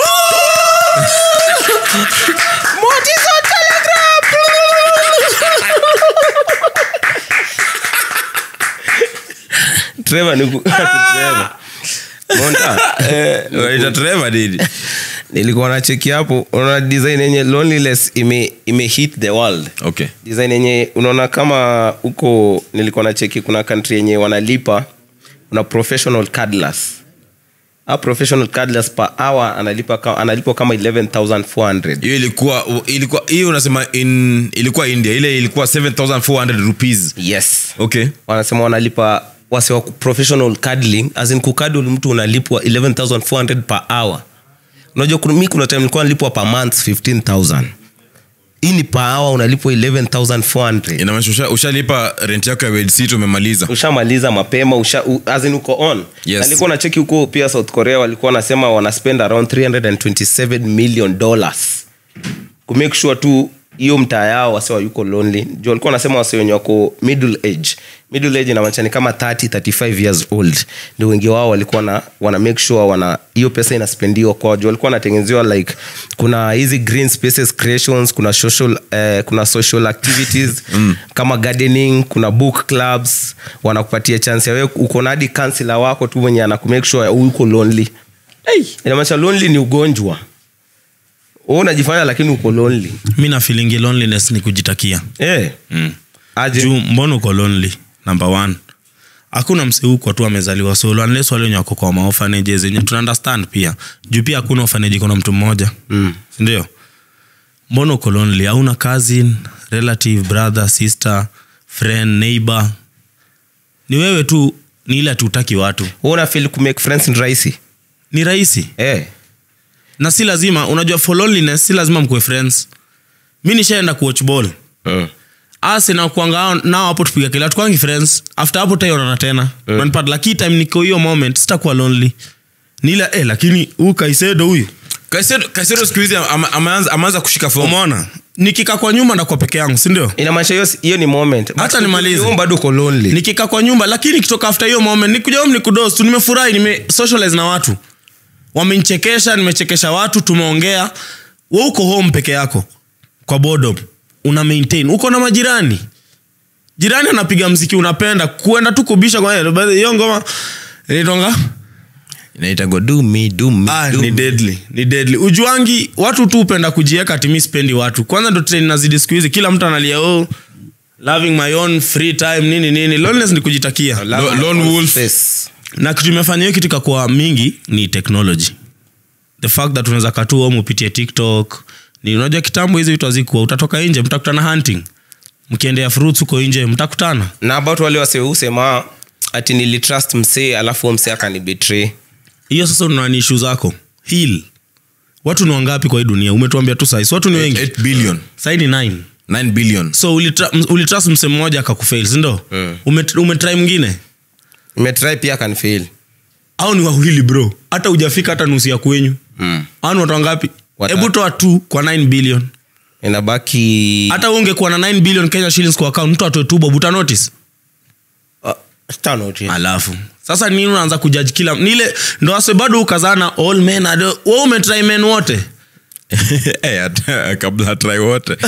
Trevor ni ku- Trevor. Monta, eh, Unaita Trevor nini? nilikuwa nacheki hapo unaona design yenye loneliness ime, ime hit the world okay design yenye unaona kama huko nilikuwa nacheki kuna country yenye wanalipa una professional cardless a professional cardless per hour analipa ka- analipwa kama 11400 hiyo ilikuwa ilikuwa hiyo unasema in ilikuwa india ile ilikuwa 7400 rupees yes okay wanasema wanalipa wase wa professional cuddling as in kukadl mtu unalipwa 11400 per hour unajua kuna- mi kuna time nilikuwa nalipwa per month 15000 hii ni per hour unalipwa 11400 inamaanisha usha- ushalipa rent yako ya bedsit umemaliza ushamaliza mapema usha, u, as in uko on Yes. alikuwa na cheki huko pia south korea walikuwa wanasema wana spend around 327 million dollars kumake sure tu hiyo mtaa yao wasiwa yuko lonely juu walikuwa wanasema wasi wenye wako middle age middle age inamaanisha ni kama 30 35 years old ndio wengi wao walikuwa na wana make sure wana hiyo pesa inaspendiwa kwao juu walikuwa wanatengenezewa like kuna hizi green spaces creations kuna social eh, kuna social activities mm. kama gardening kuna book clubs wanakupatia chance ya wewe uko na hadi kansela wako tu mwenye anakumake sure uko lonely hey, inamaanisha lonely ni ugonjwa wewe unajifanya lakini uko lonely mi na feeling loneliness ni kujitakia eh mm. aje juu mbona uko lonely number one hakuna mseukwa tu amezaliwa solo unless wale wenye wako kwa maofanages yenye tuna understand pia juu pia hakuna orphanage iko na mtu mmoja mm. sindio mbona uko lonely hauna cousin relative brother sister friend neighbor ni wewe tu ni ile tutaki watu wewe una feel ku make friends ni rahisi ni rahisi eh na si lazima unajua for loneliness si lazima mkuwe friends mi nishaenda kuwatch ball mm. ase nakuanga nao hapo tupiga kila tukwangi friends after hapo taionana tena mm. lakini time niko hiyo moment sitakuwa lonely nila eh, lakini huu kaisedo huyu Kaisedo- kaisedo siku hizi ama- ameanza ameanza kushika fomu umeona nikika kwa nyumba ndakuwa peke yangu sindio inamaanisha hiyo hiyo ni moment Hata But nimalize. ukiwa bado uko lonely nikika kwa nyumba lakini kitoka after hiyo moment nikuja home nikudos tu nimefurahi nime socialize na watu wamenichekesha nimechekesha watu tumeongea we uko home peke yako kwa boredom una maintain uko na majirani jirani anapiga mziki unapenda kuenda tu kubisha kwa yeye. By the way, hiyo ngoma inaitwanga inaitangwa do me do me ah, do ni me. deadly ni deadly ujuangi watu tu upenda kujieka timi spendi watu kwanza ndo trend nazidi siku hizi kila mtu analia oh, loving my own free time nini nini loneliness ni kujitakia Lo- lone wolf Space. na kitu imefanya hiyo kitu ikakuwa mingi ni technology the fact that unaweza katu home upitie tiktok ni unajua kitambo hizi vitu hazikuwa utatoka nje mtakutana hunting mkiendea fruits huko nje mtakutana na about wale waseusema ati nilitrust msee alafu huyo msee akanibetray hiyo sasa unani ishu zako hil watu ni wangapi kwa hii dunia umetuambia tu saisi watu ni wengi 8 billion sai ni 9 9 billion so ulitra- m- ulitrust mse mmoja akakufail sindo Mm. Umet- umetry mwingine nimetry pia akanfail au ni wawili bro hata ujafika hata nusu ya kwenyu mm. au ni watu wangapi Watatu. hebu toa tu kwa 9 billion inabaki hata ungekuwa na 9 billion kenya shillings kwa account mtu atoe tu bob uta notice uh, tano tu. alafu sasa nini unaanza kujaji kila nile ndo ase bado ukazana all men are the- wewe umetry men wote Eh, hata- kabla try wote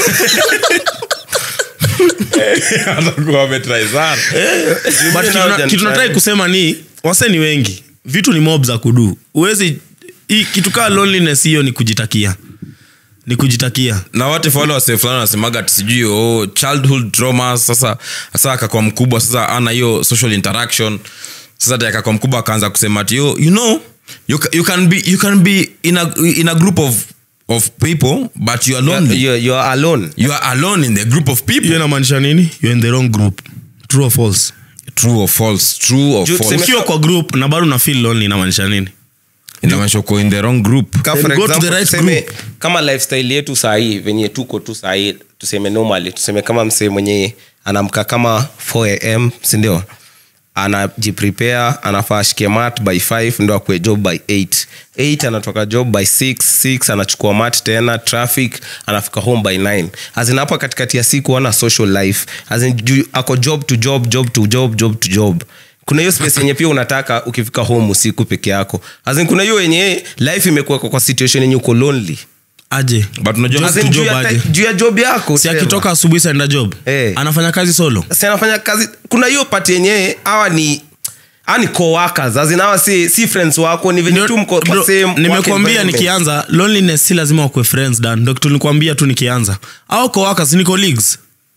atakuwa ametry sana But kitu na- kitu natrai kusema ni wase ni wengi vitu ni mob za kudu uwezi hii kitu kaa loneliness hiyo ni kujitakia ni kujitakia na wate fale wase fulani wanasemaga ati sijui oh, childhood trauma sasa sasa akakuwa mkubwa sasa ana hiyo social interaction sasa ati akakuwa mkubwa akaanza kusema ati oh, you know you, ca- you can be you can be in a, in a group of of people but you are lonely You're, you're alone you are alone in the group of people hiyo inamaanisha nini you're in the wrong group true or false true or false true or Juu false tuseme- ukiwa kwa group na bado una feel lonely inamaanisha nini inamaanisha uko in the wrong group Ka Then for go to example, the right tuseme, group. kama lifestyle yetu sahii venye tuko tu sahii tuseme normally tuseme kama msee mwenye anamka kama 4am sindio anajiprepare anafaa ashike mat by 5 ndo akue job by 8 8 anatoka job by 6 6 anachukua mat tena traffic anafika home by 9 azin hapa katikati ya siku ana social life azin juu ako job to job job to job job to job kuna hiyo space yenye pia unataka ukifika home usiku peke yako azin kuna hiyo yenye life imekuwa kwa situation yenye uko lonely aje but unajua As in, to juu job ya aje. ti- juu ya job yako si Trevor. akitoka asubuhi saenda job Eh. anafanya kazi solo si anafanya kazi kuna hiyo pati yenyewe hawa ni hawa ni coworkers as in hawa si, si friends wako ni venye tu mko kwa Bro, same work nimekuambia environment. nikianza loneliness si lazima wakwe friends dan ndo kitu nilikwambia tu nikianza au coworkers ni colleagues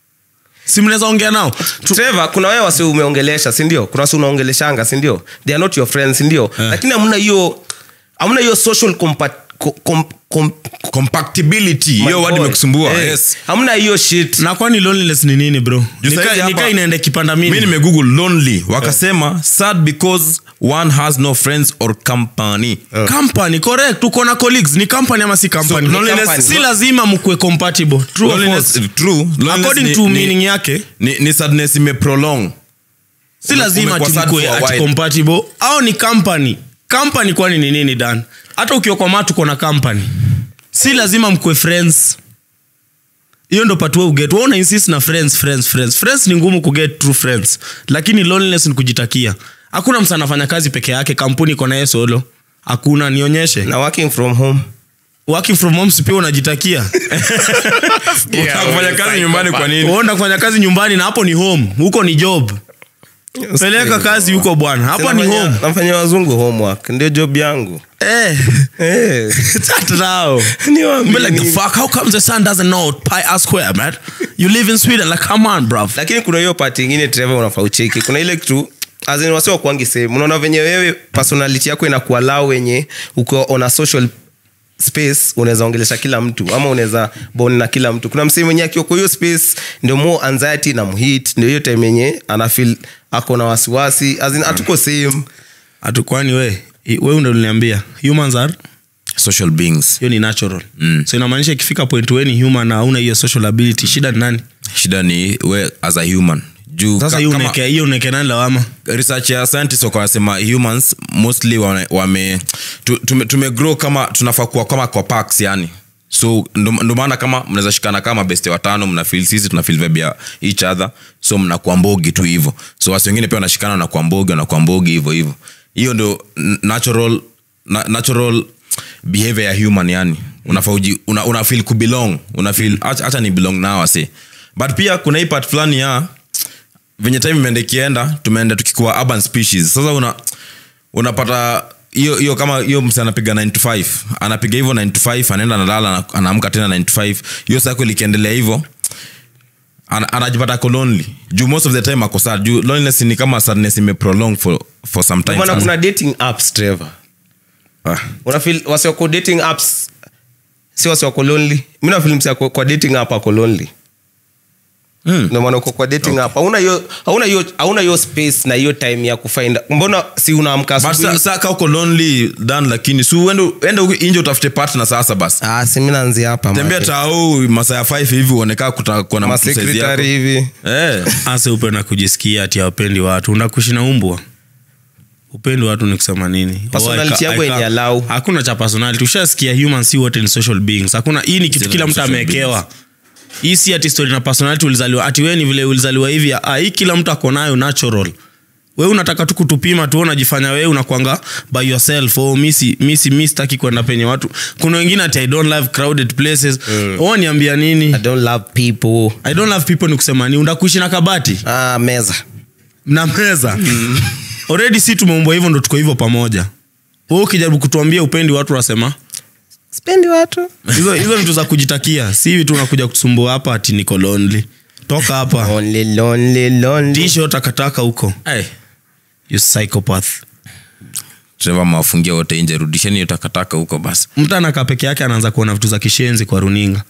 si mnaweza ongea nao Tu- Trevor, kuna wewe wasi umeongelesha sindio kuna wasi unaongeleshanga sindio they are not your friends sindio Eh. lakini hamna hiyo hamna hiyo social compa- co- com, com, compatibility my hiyo word boy. imekusumbua Eh, yes hamna hiyo shit na kwani loneliness ni nini bro Juu Nika- saizi nika hapa- inaenda kipanda mi mimi nimegoogle lonely wakasema sad because one has no friends or company company correct uko na colleagues ni company ama si company So, loneliness- company. si lazima mkue compatible true or Loneliness- false true. Loneliness according ni- to ni- meaning yake ni, ni sadness imeprolong si Ume- lazima umekuwa sad tikue for a ati while. compatible au ni company company kwani ni nini dan hata ukiwa kwa matu kona company si lazima mkue friends hiyo ndo patue uget una insist na friends friends friends friends ni ngumu kuget true friends lakini loneliness ni kujitakia hakuna msa anafanya kazi peke yake kampuni iko naye solo hakuna nionyeshe na working from home working from home si pia unajitakia kufanya kazi nyumbani kwa nini uenda kufanya kazi nyumbani na hapo ni home huko ni job peleka kazi huko bwana hapa ni Nafanya- home nafanya wazungu homework ndio job yangu Eh. Eh. Chat now. Niwaambie Be like the ni- fuck. How come the sun doesn't know pi r square, man? You live in Sweden, like come on, bro. lakini kuna hiyo pati ingine trevor unafaa ucheki kuna ile kitu azin wasi wakuangi sehemu unaona venye wewe personality yako inakuwa lao wenye uko on a social space unaweza ongelesha kila mtu ama unaweza bon na kila mtu kuna msee mwenye akiwa kwa hiyo space ndio more anxiety na mhit ndio hiyo time yenye anafil ako na wasiwasi azin hatuko same Hatukwani we. I- We ndo uliniambia. Humans are social beings hiyo ni natural. Mm. So inamaanisha ikifika point we ni human na hauna hiyo social ability, shida ni nani? shida ni we as a human juu Sasa ka- hiyo kama- uneke hiyo uneke nani lawama? research ya scientists wako wanasema humans mostly wame, wame tu- tume, tumegrow kama tunafaa kuwa kama kwa packs yani so ndo ndo maana kama mnaweza shikana kama beste watano mnafil sisi tunafil vibe ya each other so mnakuwa mbogi tu hivyo so wasi wengine pia wanashikana wanakuwa mbogi wanakuwa mbogi hivyo hivyo hiyo ndo n- natural na, natural behavior ya human yani unafaa uji una, una feel kubelong una feel acha acha ni belong nao wase but pia kuna hii part fulani ya venye time imeenda ikienda tumeenda tukikuwa urban species sasa una unapata hiyo hiyo kama hiyo mse anapiga 9 to 5 anapiga hivyo 9 to 5 anaenda analala ana- anaamka tena 9 to 5 hiyo cycle ikiendelea hivyo ana- anajipata ako lonely juu most of the time ako sad juu loneliness ni kama sadness imeprolong for, for some time maana sasa. kuna dating apps trevor Ah. unafil wasiwako dating apps si wasiwako lonely mi nafil msi ako kwa dating app ako lonely Mm. ndio maana uko kwa dating app hauna hiyo hauna hiyo hauna hiyo space na hiyo time ya kufind mbona si unaamka But asubuhi sa- sa ka uko lonely dan lakini si uende uende huko nje utafute partner sasa basi ah si mimi naanzia hapa tembea man. tao masaa ya 5 hivi uonekaa kutakuwa na Ma mtu size yako. secretary hivi eh ase upenda kujisikia ati awapendi watu unakushi na umbwa upendi watu ni kusema nini Personality Oh, I ca- yako I ca- yenye allow. hakuna cha personality ushasikia human si wote ni social beings hakuna hii ni kitu Sisi kila ni mtu social amewekewa hii si ati story na personality ulizaliwa ati wewe ni vile ulizaliwa hivi ah hii kila mtu ako nayo natural we unataka tu kutupima tu unajifanya wewe unakwanga by yourself oh, misi misi mi sitaki kwenda penye watu kuna wengine ati i don't love crowded places mm. oh, niambia nini i don't love people i don't love people ni kusema ni undakuishi na kabati ah, meza na meza already si tumeumbwa hivyo ndo tuko hivyo pamoja we ukijaribu kutuambia upendi watu unasema spendi watu hizo hizo vitu za kujitakia si hivi tu unakuja kutusumbua hapa ati niko lonely toka hapa only lonely lonely tisho takataka huko Hey, you psychopath Trevor mawafungia wote nje rudisheni hiyo takataka huko basi mtu anakaa peke yake anaanza kuona vitu za kishenzi kwa runinga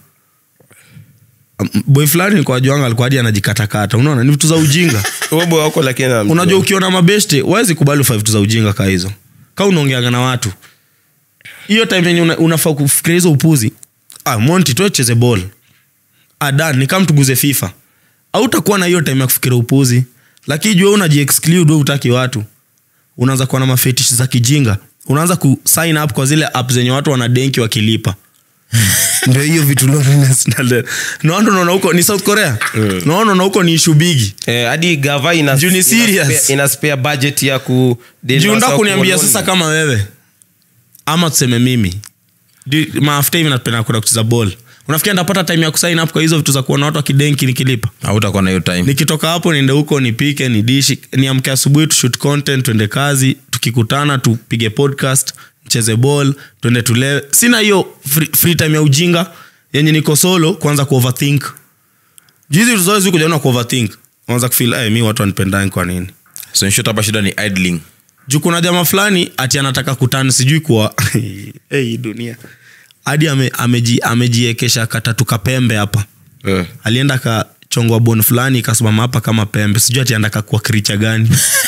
Um, boy fulani kwa juanga alikuwa hadi anajikatakata unaona ni vitu za ujinga ubo wako lakini na- unajua ukiona mabeshte wawezi kubali ufa vitu za ujinga kaa hizo ka unaongeaga na watu hiyo time yenye una, unafaa kufikiria hizo upuzi ah, monti tuecheze ball adan ni kama tuguze fifa autakuwa na hiyo time ya kufikiria upuzi lakini jua unajiexclude we utaki watu unaanza kuwa na mafetish za kijinga unaanza ku sign up kwa zile app zenye watu wanadenki wakilipa ndio hiyo vitu loneliness na le- naona unaona huko ni south korea naona unaona huko ni ishu bigi Eh, hadi gava ina, Juu ni ina serious. spare- ina spare budget ya ku deal na jiunda wasa kuniambia kuwa sasa lonely. kama wewe ama tuseme mimi Di- maafta hivi napenda kwenda kucheza ball unafikia ndapata time ya kusign up kwa hizo vitu za kuona watu wakidenki nikilipa hautakuwa na hiyo time nikitoka hapo niende huko nipike nidishi niamke asubuhi tushoot content tuende kazi tukikutana tupige podcast cheze ball tuende tulewe sina hiyo free, free time ya ujinga yenye niko solo kwanza kuoverthink jizi vitu zote zikujaona kuoverthink anza kufil hey, mi watu wanipendani kwa nini so in short hapa shida ni idling juu kuna jamaa fulani ati anataka kutani sijui kuwa hey, hii dunia hadi ame, ameji, amejiekesha katatu kapembe hapa Eh. alienda kachongwa bon fulani ikasimama hapa kama pembe sijui ati anataka kuwa kricha gani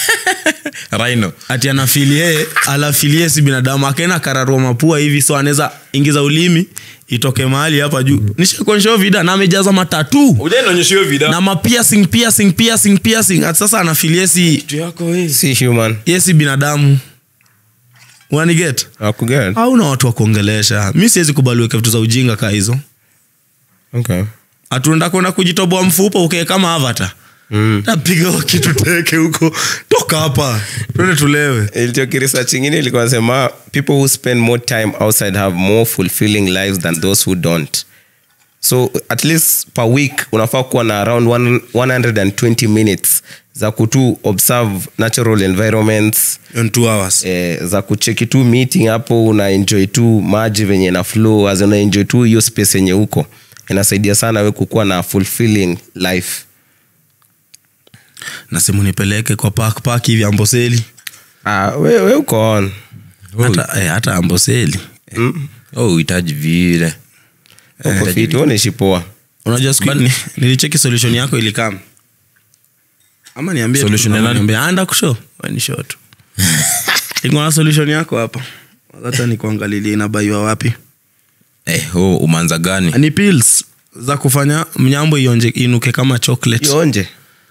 rhino ati anafilie alafilie si binadamu akaenda kararua mapua hivi so anaweza ingiza ulimi itoke mahali hapa juu nishakuonyesha vida na amejaza matatu ujainaonyesha hiyo vida na mapiercing piercing piercing piercing ati sasa anafilie si si human ye si binadamu waniget Hakuget. au na watu wa kuongelesha mi siwezi kubali weke vitu za ujinga kaa hizo okay hatuenda kwenda kujitoboa mfupa ukee kama avata mm. napiga huo kitu teke huko toka hapa twende tulewe ilitoki research ingine ilikuwa nasema people who spend more time outside have more fulfilling lives than those who don't so at least per week unafaa kuwa na around one- 120 minutes za kutu observe natural environments in two hours eh, za kucheki tu meeting hapo una enjoy tu maji venye na flow as una enjoy tu hiyo space yenye huko inasaidia sana we kukuwa na fulfilling life nasimu nipeleke kwa park park hivi amboseli ah, we, we uko on hata, eh, hata amboseli mm. oh uhitaji vile uko fiti unaishi poa unajua siku ni, nilicheki solution yako ilikam ama niambie tu Solution ya kama nani? niambie, anda kusho ni show tu iko na solution yako hapa hata nikuangalilie inabaiwa wapi eh, oh, umanza gani ni pills za kufanya mnyambo ionje inuke kama chocolate ionje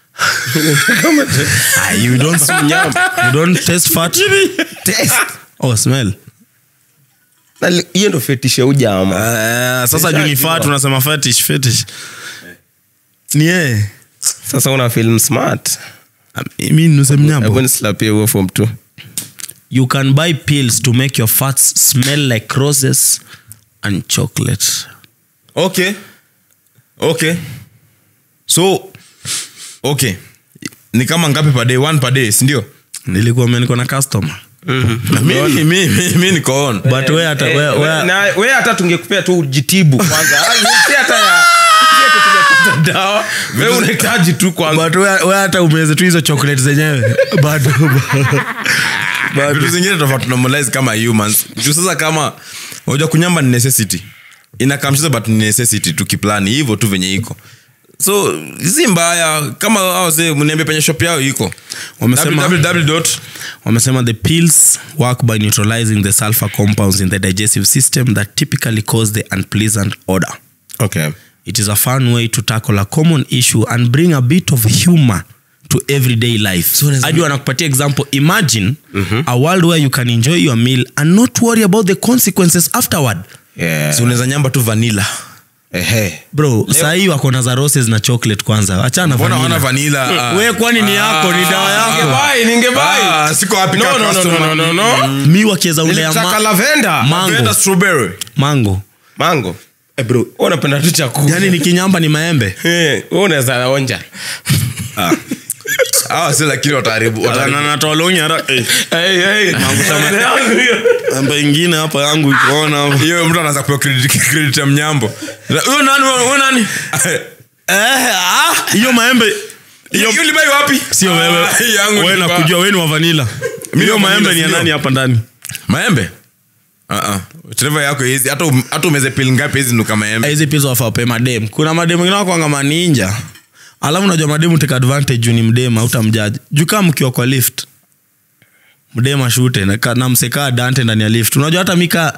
Ah, you don't you don't taste fat Taste. oh smell Na li- hiyo ndo fetishe ujama uh, sasa juu ni fat unasema fetish fetish ni yeye sasa una film smart mi nuse mnyambo hebu nislapie huo form tu you can buy pills to make your fats smell like roses and chocolate okay okay so okay ni kama ngapi per day one per day sindio nilikuwa meniko na customer mi, mi, mi, mi niko on but we hata we, Eh, we, na- we hata tungekupea tu jitibu kwanza Ah, si hata ya si ati tumepata dawa we unahitaji tu kwanza but we, we hata umeze tu hizo chocolate zenyewe bado vitu zingine tofauti normalize kama humans juu sasa kama unajua kunyamba ni necessity inakamshiza but ni necessity tukiplani hivyo tu venye iko so si mbaya kama awase mniambie penye shop yao iko Wamesema- www. wamesema the pills work by neutralizing the sulfur compounds in the digestive system that typically cause the unpleasant odor okay it is a fun way to tackle a common issue and bring a bit of humor to everyday life hadi wanakupatia example imagine a world where you can enjoy your meal and not worry about the consequences afterward yeah si unaweza nyamba tu vanilla Ehe. bro sahii wako na za roses na chocolate kwanza achana mbona wana vanilla. vanila we kwani ni yako ni dawa yako Ningebuy, ningebuy. Ah, siko happy No, ka no, no, customer. no, no, no, no. mi wakiweza ulea Nilitaka ma- lavender. mango Lavender strawberry mango mango Eh, bro wewe unapenda tu chakula yani ni kinyamba ni maembe Eh, wewe unaweza onja hawa si lakini wataharibu wataharibu. Hey, hey. amba ingine hapa yangu ikuona hiyo mtu anaanza kupewa credit credit ya mnyambo huyo nani huyo nani hiyo maembe hiyo ulibai wapi sio wewe Ah, hii yangu wewe nilibaa. nakujua wewe ni wa vanila Mimi hiyo wa vanilla, maembe ni ya sio? nani hapa ndani maembe Ah, ah. Trevor yako hizi hata um- hata umeze pili ngapi hizi nuka maembe hizi pia wafape madem kuna madem wengine wakwanga maninja alafu unajua mademu take advantage juu ni mdem autamjaji juu kaa mkiwa kwa lift mdem ashute na, ka- na msekaa dante ndani ya lift unajua hata mika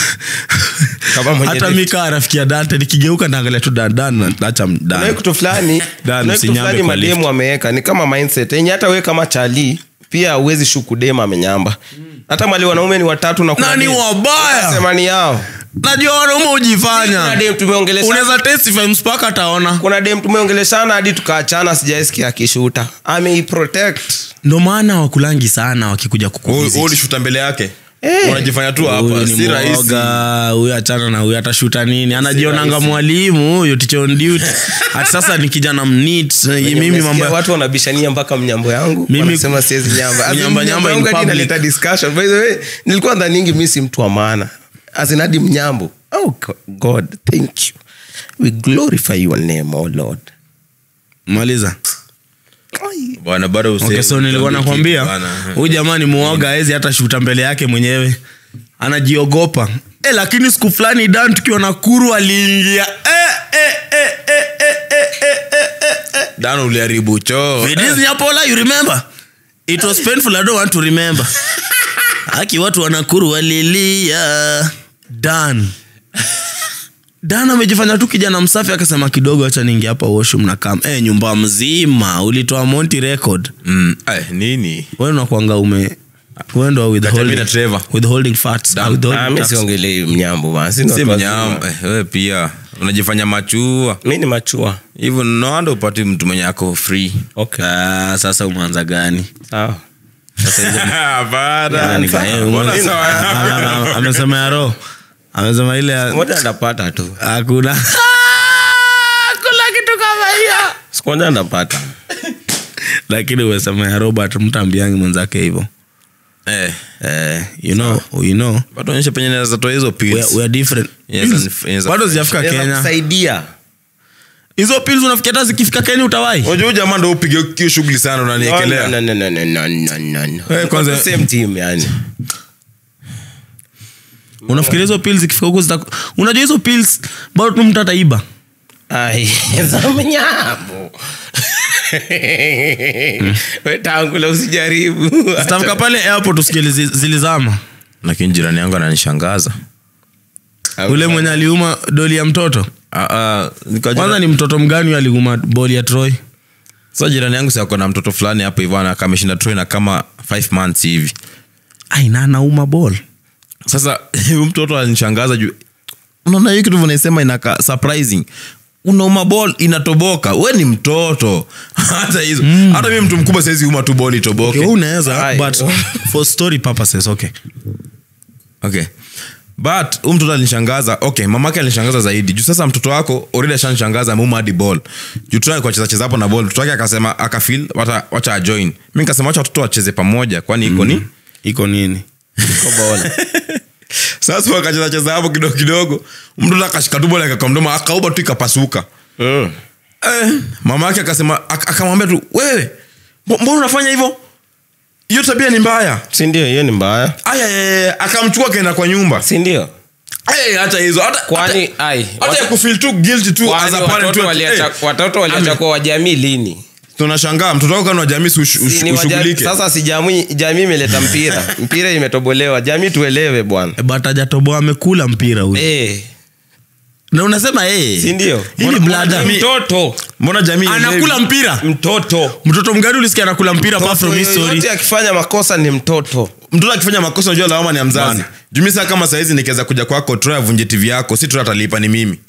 Kama mwenye hata lift. mika rafiki ya dante nikigeuka naangalia tu dan dan na- nacha Kuna dan kitu fulani Dan, kuna kitu usinyambe fulani kwa lift. mademu wameweka ni kama mindset yenye hata we kama chali pia uwezi shuku dem amenyamba hata mali wanaume ni watatu na kuna nani dem. wabaya Sema ni yao najua wanaume kuna hujifanya dem tumeongeleshana unaweza testify mpaka ataona kuna dem tumeongeleshana hadi tukaachana sijaisikia akishuta ameiprotect ndo maana wakulangi sana wakikuja Wewe- wewe kukuvisit ulishuta mbele yake Eh. unajifanya tu Huyu hapa ni si rahisi mwoga huyu achana na huyu atashuta nini anajionanga mwalimu huyu teacher on duty ati sasa ni kijana mnit mimi Umesikia mambo ya- watu wanabishania mpaka mnyambo yangu Mimi- wanasema siwezi nyamba As in, Mnyamba- mnyambo nyamba in yangu hadi public. inaleta discussion by the way nilikuwa dhaningi mi si mtu wa maana azinadi mnyambo oh Go- god thank you we glorify your name oh lord maliza Ai. bwana bado usi- okay, so nilikuwa usiambie nakwambia kitu bwana. huyu jamaa ni muoga awezi hata shuta mbele yake mwenyewe anajiogopa e, lakini siku fulani dan tukiwa na kuru aliingia e, e, e, e, e, e, e, e, e, e. Dan uliharibu choo It is Nyapola, you remember? It was painful, I don't want to remember. Haki watu wanakuru walilia. Dan. Dan amejifanya tu kijana msafi akasema kidogo acha niingia hapa washroom na kam. Eh, nyumba mzima ulitoa Monty record. Mm, ay, nini Wewe unakuanga ume wewe ndo Kati ya mimi withholding na Trevor. withholding fats. Ah, Withholding mi tax. siongelei mnyambo bana si si watu wazima. mnyama eh, wewe pia unajifanya machua mi ni machua hivyo noanda upati mtu mwenye ako free okay Ah, sasa umeanza gani? sawa Hapana. Nani gani? sawa. Mbona Ame- sawa? ame- ame- Amesema ya roho. Amesema ile ya- moja ndapata tu hakuna hakuna kitu kama hiyo siku moja ndapata lakini umesema ya robert mtambiangi mwenzake hivyo Eh, eh, you know, you know bado onyesha penye naweza toa hizo we pills. are, we are different Yes, Pills, and- yes, bado and- zijafika Naweza kenya kusaidia hizo pills unafikia hata zikifika kenya utawai unajua huyu jamaa ndo upige hiyo shughuli sana No, unaniekelea no, no, no, no, no, no, no, no. Eh, kwanza- Tuko same team yani unafikiria hizo pills zikifika huko zita unajua hizo pills bado tu mtu ataiba Ai, za mnyambo we tangula usijaribu zitafika pale airport usikie zi- zilizama lakini jirani yangu ananishangaza ule mwenye aliuma doli ya mtoto Ah, ah, nikajua- kwanza ni mtoto mgani huyo aliuma boli ya troy Sasa jirani yangu siako na mtoto fulani hapo hivyo ana- kameshinda troy na kama 5 months hivi aina anauma bol sasa huyu mtoto alinishangaza juu unaona hiyo kitu vanaisema inaka surprising unauma ball inatoboka we ni mtoto hata hizo hata mi mtu mkubwa saizi uma tu ball itoboke okay, wewe unaweza Ai. but for story purposes okay okay but huyu mtoto alinishangaza okay mamake alinishangaza zaidi juu sasa mtoto wako already ashanishangaza ameuma hadi ball juu tuna kwa cheza cheza hapo na ball mtoto wake akasema akafeel wacha wacha ajoin mimi nikasema wacha watoto wacheze pamoja kwani iko ni iko nini sasa wakacheza cheza hapo kidogo kidogo mtoto akashika tu ball akakaa mdomo akauba tu ikapasuka Mm. eh, mama yake akasema ak- akamwambia tu wewe mbo- mbona unafanya hivyo hiyo tabia ni mbaya si ndio hiyo ni mbaya aya eh, eh, akamchukua akaenda kwa nyumba si ndio Eh, hata hizo hata kwani hata- ai hata ya kufeel tu guilty tu kwani as a parent watoto tu, waliacha eh, watoto waliacha kwa wajamii lini tunashangaa mtoto wako kana wa jamii si ush- Si ush- ni wajamii- ushughulike sasa si jamii jamii imeleta mpira mpira imetobolewa jamii tuelewe bwana but ajatoboa amekula mpira huyu Eh, na unasema hey, si ndio Hili blada. Ni mtoto mbona jamii anakula mpira mtoto mtoto mgani ulisikia anakula mpira apart from Mtoto his story yoyote akifanya makosa ni mtoto mtoto akifanya makosa unajua lawama ni ya mzazi Bana. jumi saa kama saizi nikiweza kuja kwako troy avunje tv yako si troy atalipa ni mimi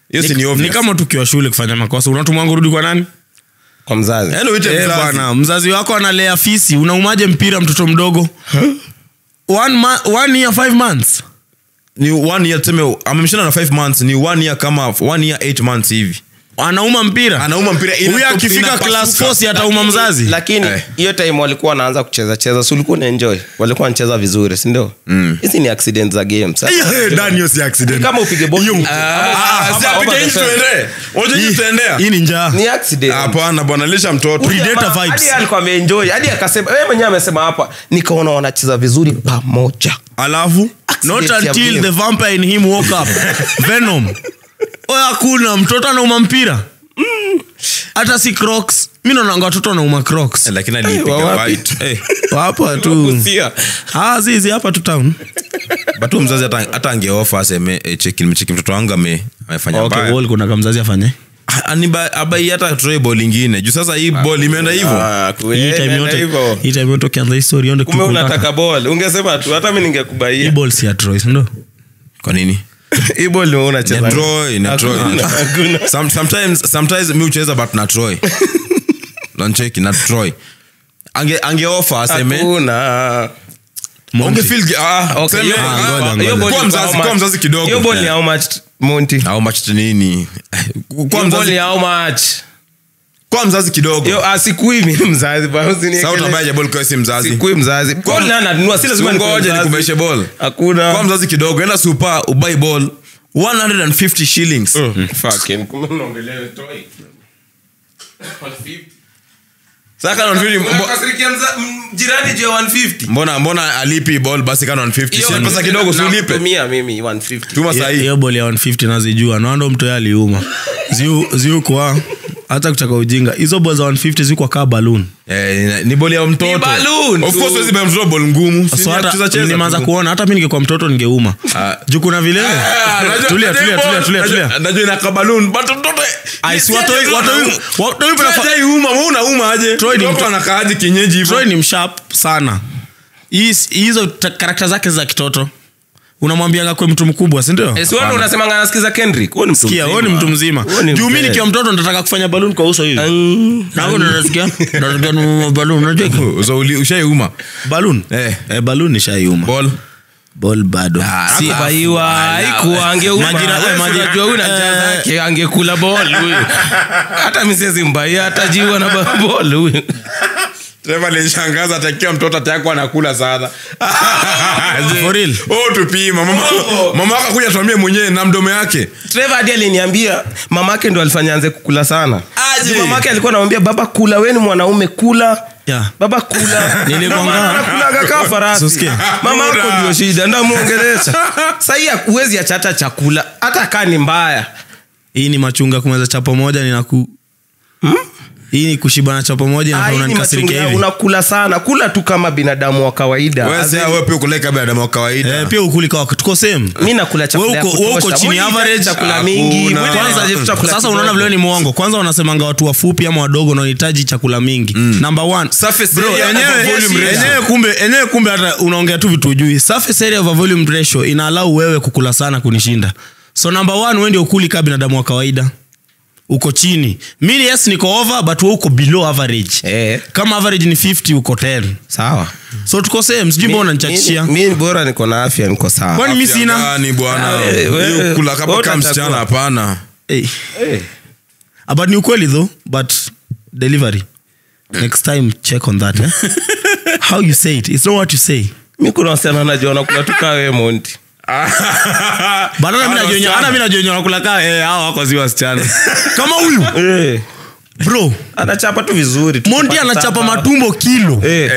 hiyo si ni ni obvious. kama tukiwa shule kufanya makosa unatumwangu rudi kwa nani kwa mzazi Yaani uite Eh, mzazi. bwana mzazi wako analea fisi unaumaje mpira mtoto mdogo one, ma- one year five months ni one year tuseme amemshinda na 5 months ni one year kama one year 8 months hivi anauma mpira anauma mpira ina- huyu akifika inapasuka. class 4 si atauma mzazi lakini Eh. hiyo time walikuwa wanaanza kucheza cheza si ulikuwa unaenjoy walikuwa wanacheza vizuri sindio hizi ni accident za game Sasa- Eh, Daniel si accident. kama upige ball Hiyo- nje. Ah, Ama- ah, ama si over apige the nje fence. tuendee. Unajua nje tutaendea? hii ni njaa ni accident hapana bwana lisha mtoto Predator Jamaa, vibes. hadi alikuwa ameenjoy hadi akasema yeye mwenyewe amesema hapa nikaona wanacheza vizuri pamoja alafu not Accident ya until game. the vampire in him woke up venom oya hakuna mtoto anauma mpira hata si crocs mi naonanga watoto wanauma crocs Eh, lakini alipiga wa wapi? white. Eh, hapa tu Kusia. Ah, zizi hapa tu town but huyu mzazi hata- hata angeofa aseme eh, cheki nimecheki mtoto wangu ame- amefanya okay, mbaya. wall kuna kamzazi afanye Ah, aniba- abai hata toe ball ingine juu sasa hii ball imeenda hivyo Ah, hii kweli, time imeenda yote hivyo. hii time yote ukianza hii story onde kumbe unataka ball ungesema tu hata mi hii ningekubaia ball si ya Troy ndo kwa nini hii ball ni wewe unacheza Ni Troy, ni Troy. Hakuna, hakuna. Some- sometimes sometimes mi ucheza but na troy nancheki na troy ange angeofa aseme Hakuna. Unge feel gi- ah, Okay, seme- hiyo- ah, ngoja, ah, ngoja. hiyo ball kuwa ni mzazi how kuwa much? mzazi kidogo hiyo ball ni Eh. how much monty How much nini hiyo kwa ball mzazi ni how much kwa mzazi kidogo hiyo ah, sikui mimi mzazi bwana, usiniekele. sasa utabaje ball kwa si mzazi sikui mzazi ball na nanunua si lazima nikuwe ngoja mzazi. nikubaishe ball hakuna kwa mzazi kidogo enda super ubai ball 150 shillings Fucking, kumbe unaongelea toy. sasa kana 150 mbo- Unakasirikia mza- m- jirani juu ya 150 mbona mbona alipi ball basi kana 150 Hiyo si ni pesa kidogo si ulipe nakutumia mimi 150 tuma sahi hiyo ball ya 150 nazijua naando mtoya aliuma ziu ziu kwa hata kutaka ujinga hizo ball za 150 ziko kaa balloon Eh, ni boli ya mtoto Ni balloon of tu. course huwezi buy mtoto ball ngumu Si so ni ya hata kucheza cheza nimeanza tu. kuona hata mi ningekuwa mtoto ningeuma Ah. juu kuna vile Ah, najua- tulia tulia najua tulia tulia ball, tulia najua- najua inaka balloon, but mtoto Ai, si Ni- watoi- si- watoi- watoi Troy prefer- hajaiuma, wewe unauma aje Troy ni Mtoto mto- anakaaje kienyeji hivyo Troy ni mshap sana His- hizo ta- karakta zake za kitoto unamwambianga kwe mtu mkubwa sindio Eh, si wewe ndo unasemanga anasikiza Kendrick wewe ni mtu kia mzima. wewe ni mtu mzima Wewe ni juu mi mzee. nikiwa mtoto nataka kufanya balloon kwa uso hivi Mm. na wewe ndo unasikia unasikia ni balloon unajua so uli- ushaiuma balloon Eh. eh balloon nishaiuma ball ball bado Si- Kubaiwa, haikuwa, angeuma. Majira- Wewe majira- unajua huyu na njaa eh. zake, angekula ball huyu. hata mi siwezi mbaia hata jiwa na ba- ball huyu Trevor alishangaza atakiwa mtoto atayako anakula sana For real? oh tupima mama mama wako kuja tuambie mwenyewe na mdomo yake Trevor hadi aliniambia mamake ndo alifanya anze kukula sana Aje. Juu mamake alikuwa anamwambia baba kula we ni mwanaume kula Yeah. baba kula Nilikwanga- Mama anakulaga kaa farasi Usikie. mama yako Bura. ndio shida ndamwongelesha sahii huwezi achata chakula hata kaa ni mbaya hii ni machunga kumeza chapo moja ninaku hii ni kushibana chapo moja Ah, na hii ni unanikasirikia machungu hivi unakula sana kula tu kama binadamu wa kawaida wewe As sasa in, wewe pia ukuleka binadamu wa kawaida Eh, pia ukuli kwa tuko same mi nakula chakula ya Wewe uko- wewe uko kutosha. chini Mwili average? hahitaji chakula Hakuna. mingi mwili Kwanza- hahitaji chakula sasa unaona kidogo. vile ni mwongo kwanza wanasemanga watu wafupi ama wadogo wanahitaji chakula mingi number one Surface Bro, area enyewe- over volume ratio. enyewe kumbe enyewe kumbe hata unaongea tu vitu ujui surface area over volume ratio inaalau wewe kukula sana kunishinda so number one wewe ndio ukuli kaa binadamu wa kawaida uko chini mi yes niko over but wewe uko below average Eh, kama average ni 50 uko 10 sawa so tuko same sijui mbona unanichachishia Mi- mi bora niko na afya niko sawa kwani mi Afya sina gani bwana Eh, wewe- Hiyo kula kama wewe kama utachagua. msichana hapana hey. Eh. Ah, but ni ukweli though but delivery next time check on that eh? how you say it it's not what you say mi kuna wasichana najua nakula tu kaa wewe monti but hata mimi najua hata mimi najua nakula kaa eh hao wako si wasichana kama huyu Eh, bro anachapa tu vizuri tu Monty kupata anachapa saba. matumbo kilo Eh.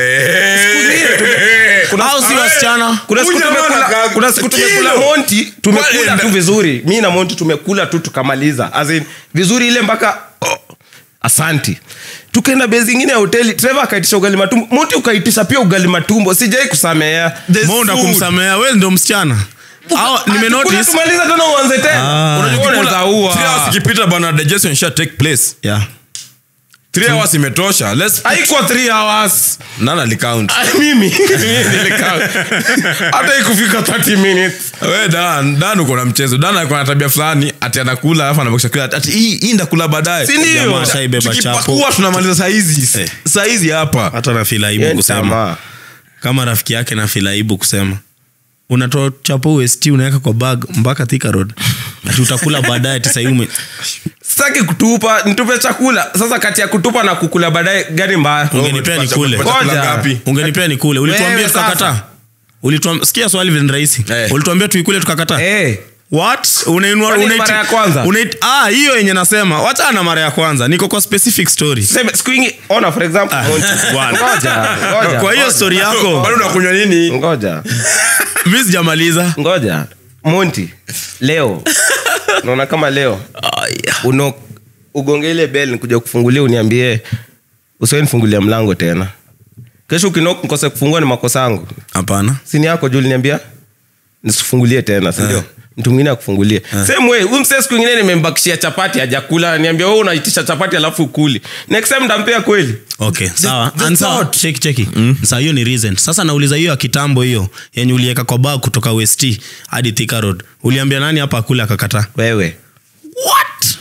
Kuna- hao si wasichana kuna siku Huyu jamaa tumekula- anakaa kuna siku kilo. tumekula monti tumekula Kwenda. tu vizuri mi na monti tumekula tu tukamaliza As in, vizuri ile mpaka oh, asanti tukaenda bezi ingine ya hoteli treva akaitisha ugali matumbo monti ukaitisha pia ugali matumbo sijai kusamea monda kumsamea wewe ndio msichana hao nimenotice tumaliza tena uanze tena Ah. Unajua unaweza ua. Three hours ikipita bana digestion sha take place yeah Three hours imetosha Let's- haikuwa three hours nani alicount Ah, mimi Mimi nilikaa. hata ikufika 30 minutes we dan dan uko na mchezo dan alikuwa na tabia fulani ati anakula alafu anabakisha kula ati hii hii ndakula baadaye Si ndio? Jamaa shaibeba chapo tukipakua tunamaliza saizi Eh. saizi hapa hata nafila aibu Yaani kusema tamaa. kama rafiki yake nafila aibu kusema unatoa chapo west unaweka kwa bag mpaka thika road ati utakula baadaye tisaiume sitaki kutupa nitupe chakula sasa kati ya kutupa na kukula baadaye gani mbaya ungenipea ni kule Chakula Ngoja. ngapi? ungenipea ni kule ulituambia Wewe tukakataa sasa. Ulituam- sikia swali vile ni rahisi Eh. ulituambia tuikule tukakataa Eh, what unainua Kwani unaiti- mara ya kwanza? unaiti- ah hiyo yenye nasema wacha na mara ya kwanza niko kwa specific story tuseme siku ingi ona for example Monty. bwana. ngoja ngoja kwa hiyo ngoja. story yako bado unakunywa nini ngoja mi sijamaliza ngoja monti leo naona kama leo uno ugonge ile bel nikuja kufungulia uniambie usiwe nifungulia mlango tena kesho ukinok nkose kufungua ni makosa yangu hapana sini yako juu liniambia nisifungulie tena sindio mtu mwingine akufungulie same way huyu msee siku ingine nimembakishia chapati hajakula niambia wewe unaitisha chapati alafu ukuli next time ndampea kweli okay sawa the And sawa, thought. cheki cheki saa hiyo ni recent sasa nauliza hiyo ya kitambo hiyo yenye ulieka kwa bag kutoka west hadi thika road uliambia nani hapa akule akakataa wewe what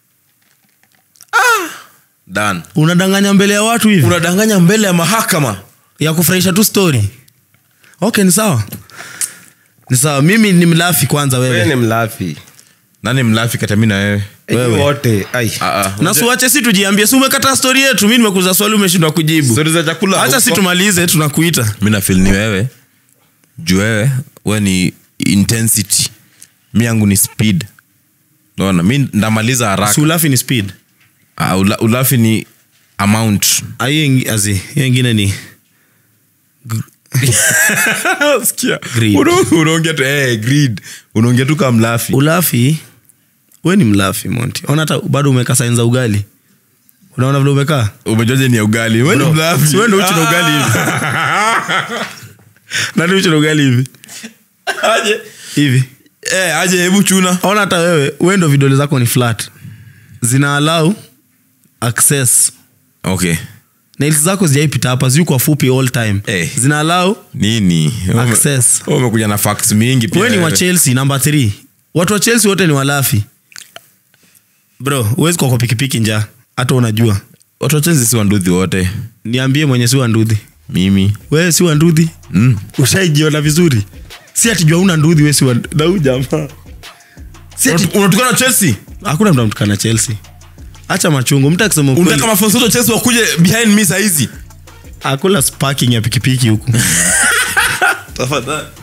dan unadanganya mbele ya watu hivi unadanganya mbele ya mahakama ya kufurahisha tu story okay ni sawa ni sawa mimi ni mlafi kwanza wewe wewe ni mlafi nani mlafi kata mi na wewe Enyi wote ai Ah, ah. na suache si tujiambie si umekata stori yetu mi nimekuza swali umeshindwa kujibu Story za chakula hacha si huko. tumalize tunakuita mi nafil ni wewe juu wewe we ni intensity mi yangu ni speed naona mi ndamaliza haraka si ulafi ni speed Ah, ula, ulafi ni amount Ah, hiyo ingi- azi hiyo ingine ni Greed. Una- unaongea tu eh, greed. unaongea tu kama mlafi ulafi we ni mlafi monti ona hata bado umeka sain za ugali unaona vile umekaa umejoje ni ya ugali we ni Bro, mlafi si wewe ndio uchi na ugali hivi. nani uchi na ugali hivi aje hivi eh, aje hebu chuna ona hata wewe we ndo vidole zako ni flat zina allow access okay nails zako zijaipita hapa ziu kwa fupi all time Eh. zina allow nini Ume- Access. wewe umekuja na fax mingi pia we ni wa wewe. chelsea namba 3 watu wa chelsea wote ni walafi bro huwezi kwa kwa pikipiki njaa hata unajua watu wa Chelsea si wanduthi wote niambie mwenye si wandudhi mimi wewe si wandudhi mm. ushaijiona vizuri si atijua una ndudhi we si wa- na huyu jamaa si ati unatukana chelsea hakuna mtu amtukana chelsea hacha machungu mtu akisema ukweli, unataka mafonso wa chelsea wakuje behind me sahizi hakuna sparking ya pikipiki huku tafadhali